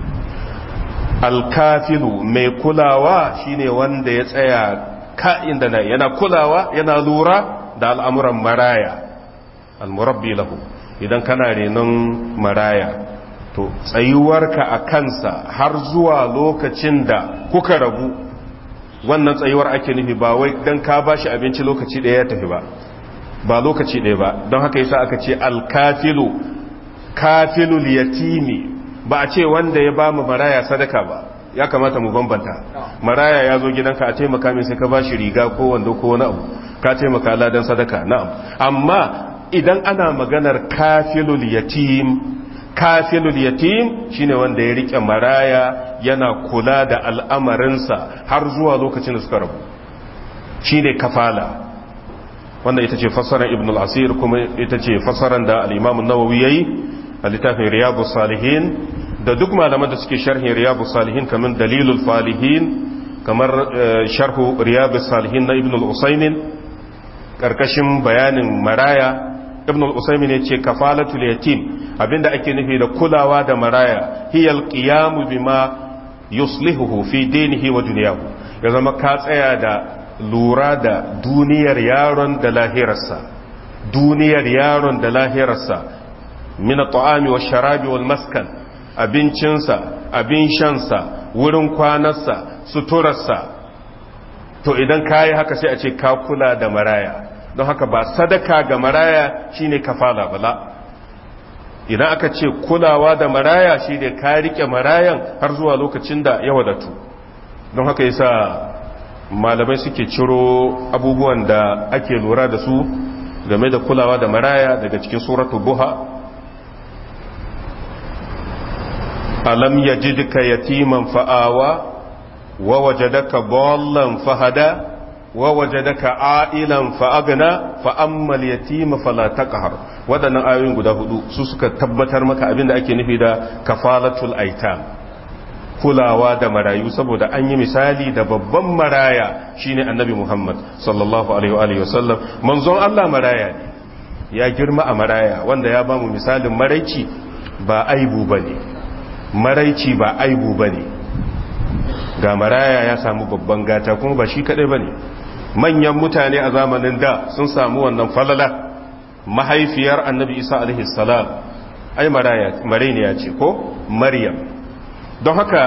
al-kafilu mai kulawa shine wanda ya tsaya ka'in da yana kulawa yana lura da al'amuran maraya al-murabbi lahu idan kana renon maraya to tsayuwarka a kansa har zuwa lokacin da kuka rabu wannan tsayuwar ake nufi ba wai dan ka bashi abinci lokaci ɗaya ya tafi ba ba lokaci ɗaya ba don haka yasa aka ce alkafilu kafilul yatimi ba a ce wanda ya ba mu maraya sadaka ba ya kamata mu bambanta maraya ya zo gidanka a taimaka min sai ka bashi riga ko wando ko wani abu ka taimaka ladan sadaka na'am amma idan ana maganar kafilul yatim kafilul yatim shine wanda ya rike maraya yana kula da al'amarinsa har zuwa lokacin da suka rabu shine kafala wanda ita ce fassarar ibn al-asir kuma ita ce fassarar da al-imam an-nawawi yayi a littafin riyadus salihin da duk malaman da suke sharhin riyadus salihin kamar dalilul falihin kamar sharhu riyadus salihin na ibn al-usaymin karkashin bayanin maraya ibn al-usaymin yace kafalatul yatim abinda ake nufi da kulawa da maraya hiyal qiyamu bima yuslihuhu fi dinihi wa dunyahu ya zama ka tsaya da lura da duniyar yaron da lahirarsa duniyar yaron da lahirarsa min at-ta'ami wash-sharabi wal-maskan abincinsa abin shansa wurin kwanarsa suturarsa to idan kayi haka sai a ce ka kula da maraya don haka ba sadaka ga maraya shine kafala bala idan aka ce kulawa da maraya shine ka rike marayan har zuwa lokacin da ya wadatu don haka yasa malamai suke ciro abubuwan da ake lura da su game da kulawa da maraya daga cikin suratul buha alam yajidka yatiman fa'awa wa wajadaka ballan fahada ووجدك عائلا فأغنى فأما اليتيم فلا تقهر waɗannan ayoyin guda hudu su suka tabbatar maka abinda ake nufi da kafalatul aitam kulawa da marayu saboda an yi misali da babban maraya shine annabi Muhammad sallallahu alaihi wa sallam manzon Allah maraya ne ya girma a maraya wanda ya bamu misalin maraici ba aibu bane maraici ba aibu bane ga maraya ya samu babban gata kuma ba shi kadai bane manyan mutane a zamanin da sun samu wannan falala mahaifiyar annabi isa alaihi salam ai mareniya ce ko maryam don haka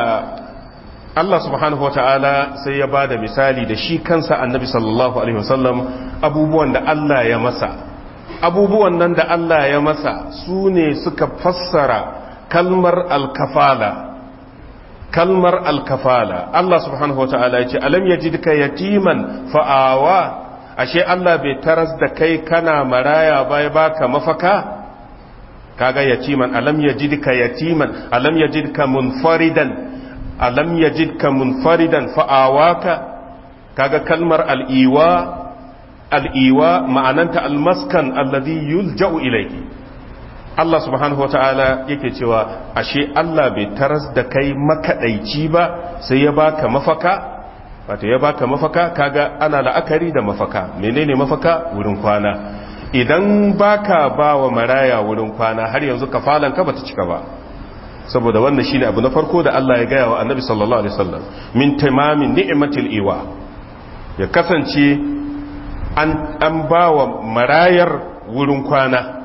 Allah subhanahu wa ta'ala sai ya ba da misali da shi kansa annabi sallallahu alaihi wasallam abubuwan da Allah ya masa abubuwan nan da Allah ya masa su ne suka fassara kalmar alkafala kalmar alkafala Allah subhanahu wa ta'ala ya ce alam yajidka yatiman fa'awa ashe Allah bai taras da kai kana maraya bai baka mafaka kaga yatiman alam yajidka yatiman alam yajidka munfaridan alam yajidka munfaridan fa'awaka kaga kalmar al'iwa al'iwa ma'ananta almaskan alladhi yulja'u ilayhi Allah subhanahu wata'ala yake cewa ashe Allah bai taras da kai makadaici ba sai ya baka mafaka wato ya baka mafaka kaga ana la'akari da mafaka menene mafaka wurin kwana idan baka ba wa maraya wurin kwana har yanzu kafalanka bata cika ba saboda wannan shine abu na farko da Allah ya gaya wa annabi sallallahu alaihi wasallam min tamamin ni'matil iwa ya kasance an an bawa marayar wurin kwana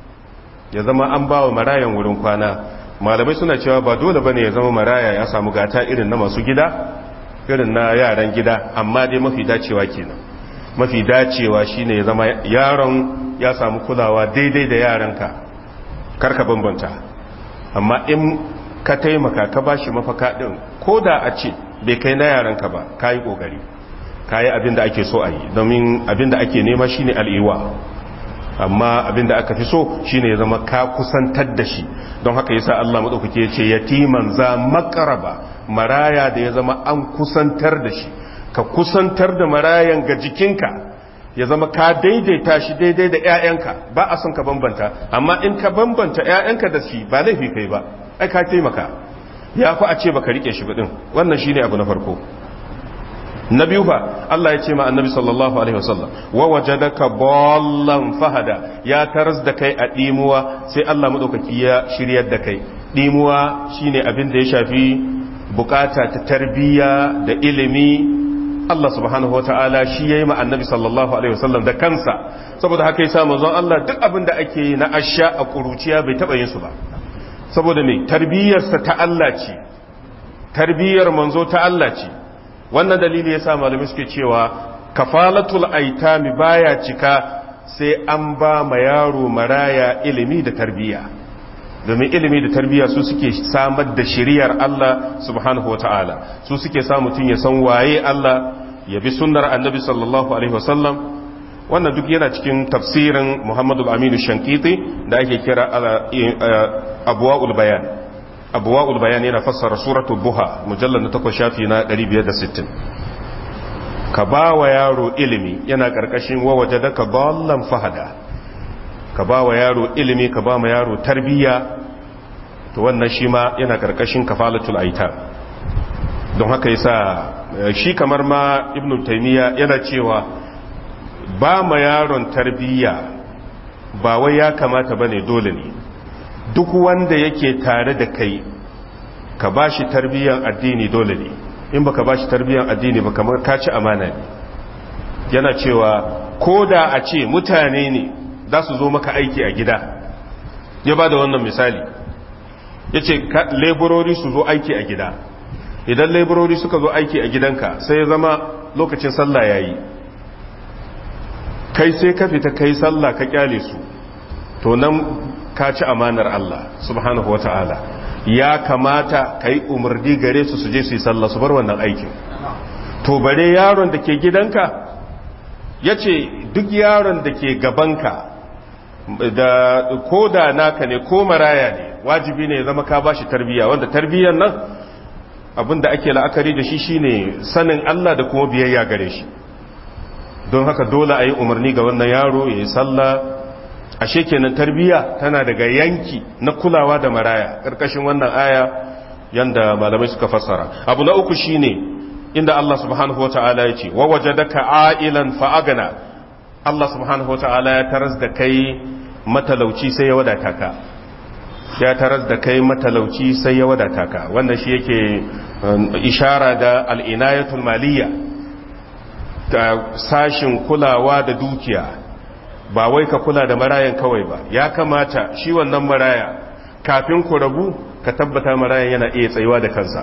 ya zama an bawa marayan wurin kwana malamai suna cewa ba dole bane ya zama maraya ya samu gata irin na masu gida irin na yaran gida amma dai mafi dacewa kenan mafi dacewa shine ya zama yaron ya samu kulawa daidai da yaranka karka bambanta amma in ka taimaka ka ba shi mafaka ɗin ko da a ce bai kai na yaranka ba ka yi ƙoƙari ka yi abin da ake so a yi domin abin da ake nema shine al'iwa amma abin da aka fi so shine ya zama ka kusantar da shi don haka yasa Allah maɗaukake ce yatiman za makaraba maraya da ya zama an kusantar da shi ka kusantar da marayan ga jikinka ya zama ka daidaita shi daidai da 'ya'yanka ba a son ka bambanta amma in ka bambanta 'ya'yanka da shi ba laifi kai ba ai ka taimaka ya fi a ce baka rike shi din wannan shine abu na farko na biyu fa Allah ya ce ma annabi sallallahu alaihi wasallam wa wajadaka ballan fahada ya taras da kai a dimuwa sai Allah madaukaki ya shiryar da kai dimuwa shine abin da ya shafi bukata ta tarbiyya da ilimi Allah subhanahu wa ta'ala shi ya yi ma annabi sallallahu Alaihi wasallam da kansa saboda haka yi samun zon Allah duk abin da ake yi na asha a ƙuruciya bai taɓa yin su ba saboda mai tarbiyyarsa ta Allah ce tarbiyyar manzo ta Allah ce wannan dalili ya sa malami suke cewa kafalatul aitami baya cika sai an ba ma yaro maraya ilimi da tarbiyya domin ilimi da tarbiyya su suke samar da shiriyar Allah subhanahu wata'ala su suke sa mutum ya san waye Allah ya bi sunnar annabi sallallahu alaihi wasallam wannan duk yana cikin tafsirin Muhammadu Aminu Shankiti da ake kira Abwaul Bayan Abwaul Bayan yana fassara suratul Buha mujallal na 8 shafi na 560 ka ba wa yaro ilimi yana karkashin wa wajadaka dallan fahada ka ba wa yaro ilimi ka ba ma yaro tarbiyya to wannan shi ma yana karkashin kafalatul aita don haka yasa shi kamar ma ibnu taymiya yana cewa ba ma yaron tarbiyya ba wai ya kamata bane dole ne duk wanda yake tare da kai ka bashi tarbiyyan addini dole ne in baka bashi tarbiyyan addini ba kamar ka ci amana ne yana cewa ko da a ce mutane ne za su zo maka aiki a gida ya ba da wannan misali ya ce laborori su zo aiki a gida idan laborori suka zo aiki a gidanka sai ya zama lokacin sallah ya yi kai sai ka fita kai sallah ka kyale su to nan ka ci amanar Allah subhanahu wa ta'ala ya kamata ka yi umarni gare su su je su yi sallah su bar wannan aikin to bare yaron da ke gidanka ya ce duk yaron da ke gabanka da ko da naka ne ko maraya ne wajibi ne ya zama ka bashi tarbiyya wanda tarbiyyar nan abinda ake la'akari da shi shine sanin Allah da kuma biyayya gare shi don haka dole a yi umarni ga wannan yaro ya yi sallah ashe kenan tarbiyya tana daga yanki na kulawa da maraya ƙarƙashin wannan aya yanda malamai suka fassara abu na uku shine inda Allah subhanahu wa ta'ala ya ce wa wajadaka a'ilan fa'agana Allah subhanahu wa ta'ala ya taras da kai matalauci sai ya wadata ka ya taras da kai matalauci sai ya wadata ka wannan shi yake ishara da al'inayatul maliyya ta sashin kulawa da dukiya ba wai ka kula da marayan kawai ba ya kamata shi wannan maraya kafin ku rabu ka tabbata marayan yana iya tsayuwa da kansa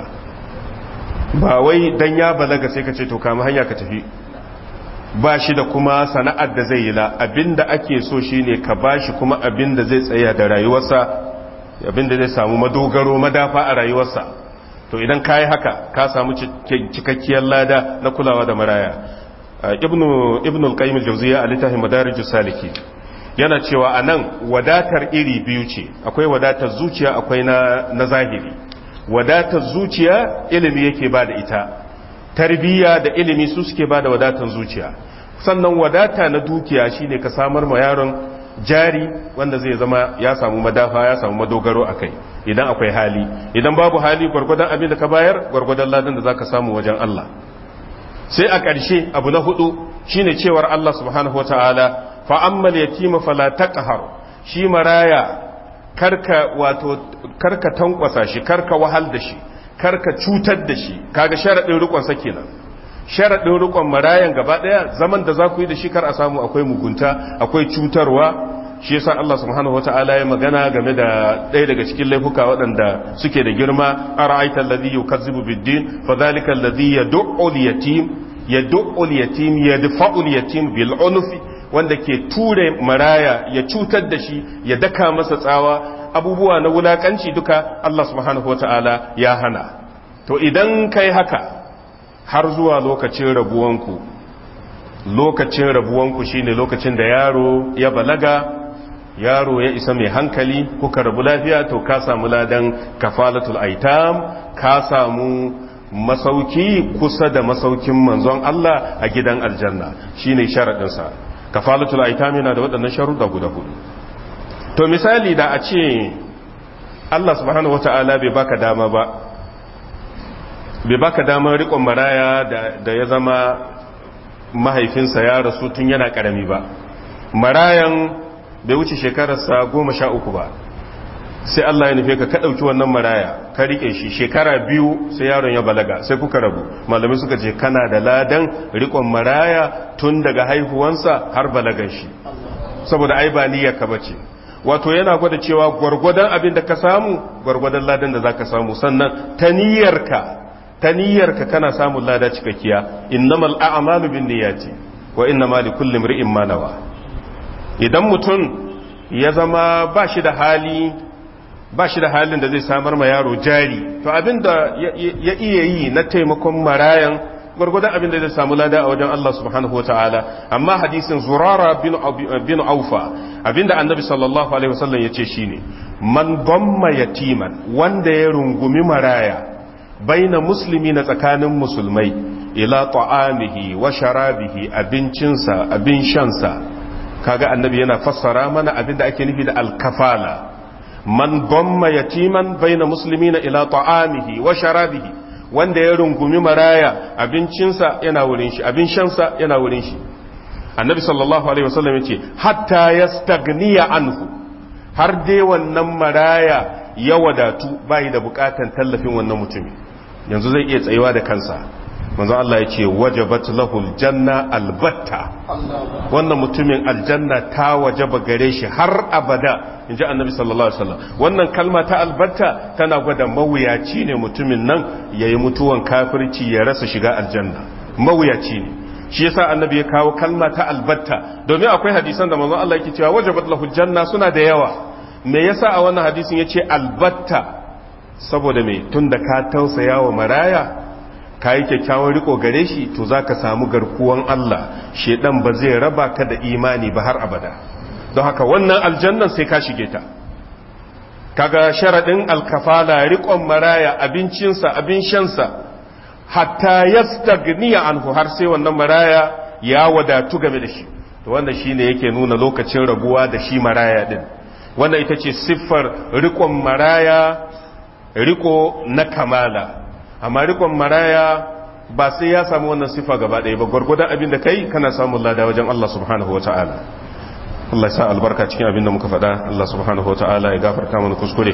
ba wai dan ya balaga sai ka ce to kama hanya ka tafi ba shi da kuma sana'ar da zai yi la abinda ake so shine ka bashi kuma abinda zai tsaya da rayuwarsa abinda zai samu madogaro madafa a rayuwarsa to idan ka yi haka ka samu cikakkiyar lada na kulawa da maraya ibnu ibnu al-qayyim al-jawziyya a littafin madarijus saliki yana cewa anan wadatar iri biyu ce akwai wadatar zuciya akwai na na zahiri wadatar zuciya ilimi yake ba da ita tarbiyya da ilimi su suke ba da wadatar zuciya sannan wadata na dukiya shine ka samar ma yaron jari wanda zai zama ya samu madafa ya samu madogaro a kai idan akwai hali idan babu hali gwargwadon abin da ka bayar gwargwadon ladan da za ka samu wajen Allah sai a ƙarshe abu na hudu shine cewar Allah subhanahu wataala fa ammal yatima fala taqhar shi maraya karka wato karka tankwasa shi karka wahal da shi karka cutar da shi kaga sharadin rikon sa kenan sharadin rikon marayan gaba daya zaman da za ku yi da shi kar a samu akwai mugunta akwai cutarwa shi yasa Allah subhanahu wataala ya magana game da ɗaya daga cikin laifuka waɗanda suke da girma ara'aita alladhi yukazzibu bid-din fadhalika alladhi yad'u al-yatim yad'u al-yatim yadfa'u al-yatim bil unfi wanda ke ture maraya ya cutar da shi ya daka masa tsawa abubuwa na wulakanci duka Allah subhanahu wataala ya hana to idan kai haka har zuwa lokacin rabuwanku lokacin rabuwanku shine lokacin da yaro ya balaga yaro ya isa mai hankali kuka rabu lafiya to ka samu ladan kafalatul aitam ka samu masauki kusa da masaukin manzon Allah a gidan aljanna shine sharadin sa kafalatul aitam yana da waɗannan sharuɗa guda hudu to misali da a ce Allah subhanahu wataala bai baka dama ba bai baka damar riƙon maraya da ya zama mahaifinsa ya rasu tun yana ƙarami ba marayan bai wuce shekararsa goma sha uku ba sai Allah ya nufe ka ka ɗauki wannan maraya ka riƙe shi shekara biyu sai yaron ya balaga sai kuka rabu malamai suka ce kana da ladan riƙon maraya tun daga haihuwansa har balagan shi saboda ai ba niyyar ka bace wato yana gwada cewa gwargwadon abin da ka samu gwargwadon ladan da zaka samu sannan ta niyyarka ta niyyarka kana samun lada cikakkiya innamal a'malu binniyati wa innamal likulli imri'in ma nawa idan mutum ya zama ba shi da hali ba shi da halin da zai samar ma yaro jari to abinda ya iya yi na taimakon marayan gwargwadon abin da zai samu lada a wajen Allah subhanahu wataala amma hadisin zurara bin aufa abinda annabi sallallahu alaihi wasallam ya ce shine man damma yatiman wanda ya rungumi maraya baina musulmi na tsakanin musulmai ila ta'amihi wa sharabihi abincinsa abin shansa kaga annabi yana fassara mana abin da ake nufi da alkafala man damma yatiman baina muslimina ila ta'amihi wa sharabihi wanda ya rungumi maraya abincinsa yana wurin shi abin shansa yana wurin shi annabi sallallahu alaihi wasallam yace hatta yastagniya anhu har dai wannan maraya ya wadatu bai da bukatan tallafin wannan mutumin yanzu zai iya tsayuwa da kansa manzo Allah ya ce wajabat lahul janna albatta wannan mutumin aljanna ta wajaba gare shi har abada inji annabi sallallahu alaihi wasallam wannan kalma ta albatta tana gwada mawuyaci ne mutumin nan yayi mutuwan kafirci ya rasa shiga aljanna mawuyaci ne shi yasa annabi ya kawo kalma ta albatta domin akwai hadisan da manzo Allah yake cewa wajabat lahul janna suna da yawa me yasa a wannan hadisin yace albatta saboda me tunda ka tausaya wa maraya ka yi kyakkyawan riko gare shi to za ka samu garkuwan Allah shedan ba zai raba ka da imani ba har abada don haka wannan aljannan sai ka shige ta kaga sharaɗin alkafala riƙon maraya abincinsa abin shansa hatta yastagniya anhu har sai wannan maraya ya wadatu game da shi to wannan shine yake nuna lokacin rabuwa da shi maraya din wannan ita ce siffar riƙon maraya riko na kamala amma rikon maraya ba sai ya samu wannan sifa gaba ɗaya ba gwargwadon abin da kai kana samun lada wajen Allah subhanahu wa ta'ala Allah ya sa albarka cikin abin da muka faɗa Allah subhanahu wa ta'ala ya gafarta mana kuskure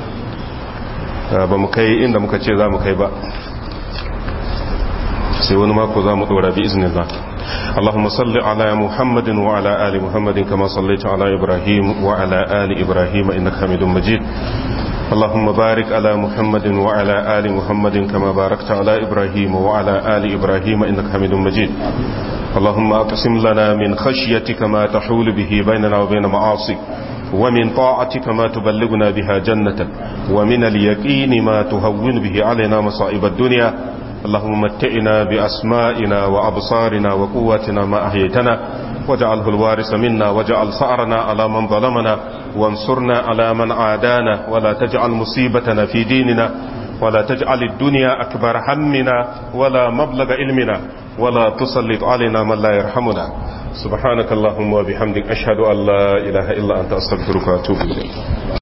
ba mu kai inda muka ce za mu kai ba sai wani mako za mu ɗora bi iznillah اللهم صل على محمد وعلى آل محمد كما صليت على إبراهيم وعلى آل إبراهيم إنك حميد مجيد اللهم بارك على محمد وعلى آل محمد كما باركت على إبراهيم وعلى آل إبراهيم إنك حميد مجيد اللهم أقسم لنا من خشيتك ما تحول به بيننا وبين معاصيك ومن طاعتك ما تبلغنا بها جنتك ومن اليقين ما تهون به علينا مصائب الدنيا اللهم متئنا بأسمائنا وأبصارنا وقواتنا ما أحييتنا واجعله الوارث منا واجعل ثأرنا على من ظلمنا وانصرنا على من عادانا ولا تجعل مصيبتنا في ديننا ولا تجعل الدنيا أكبر همنا ولا مبلغ علمنا ولا تسلط علينا من لا يرحمنا سبحانك اللهم وبحمدك أشهد أن لا إله إلا أنت أستغفرك وأتوب إليك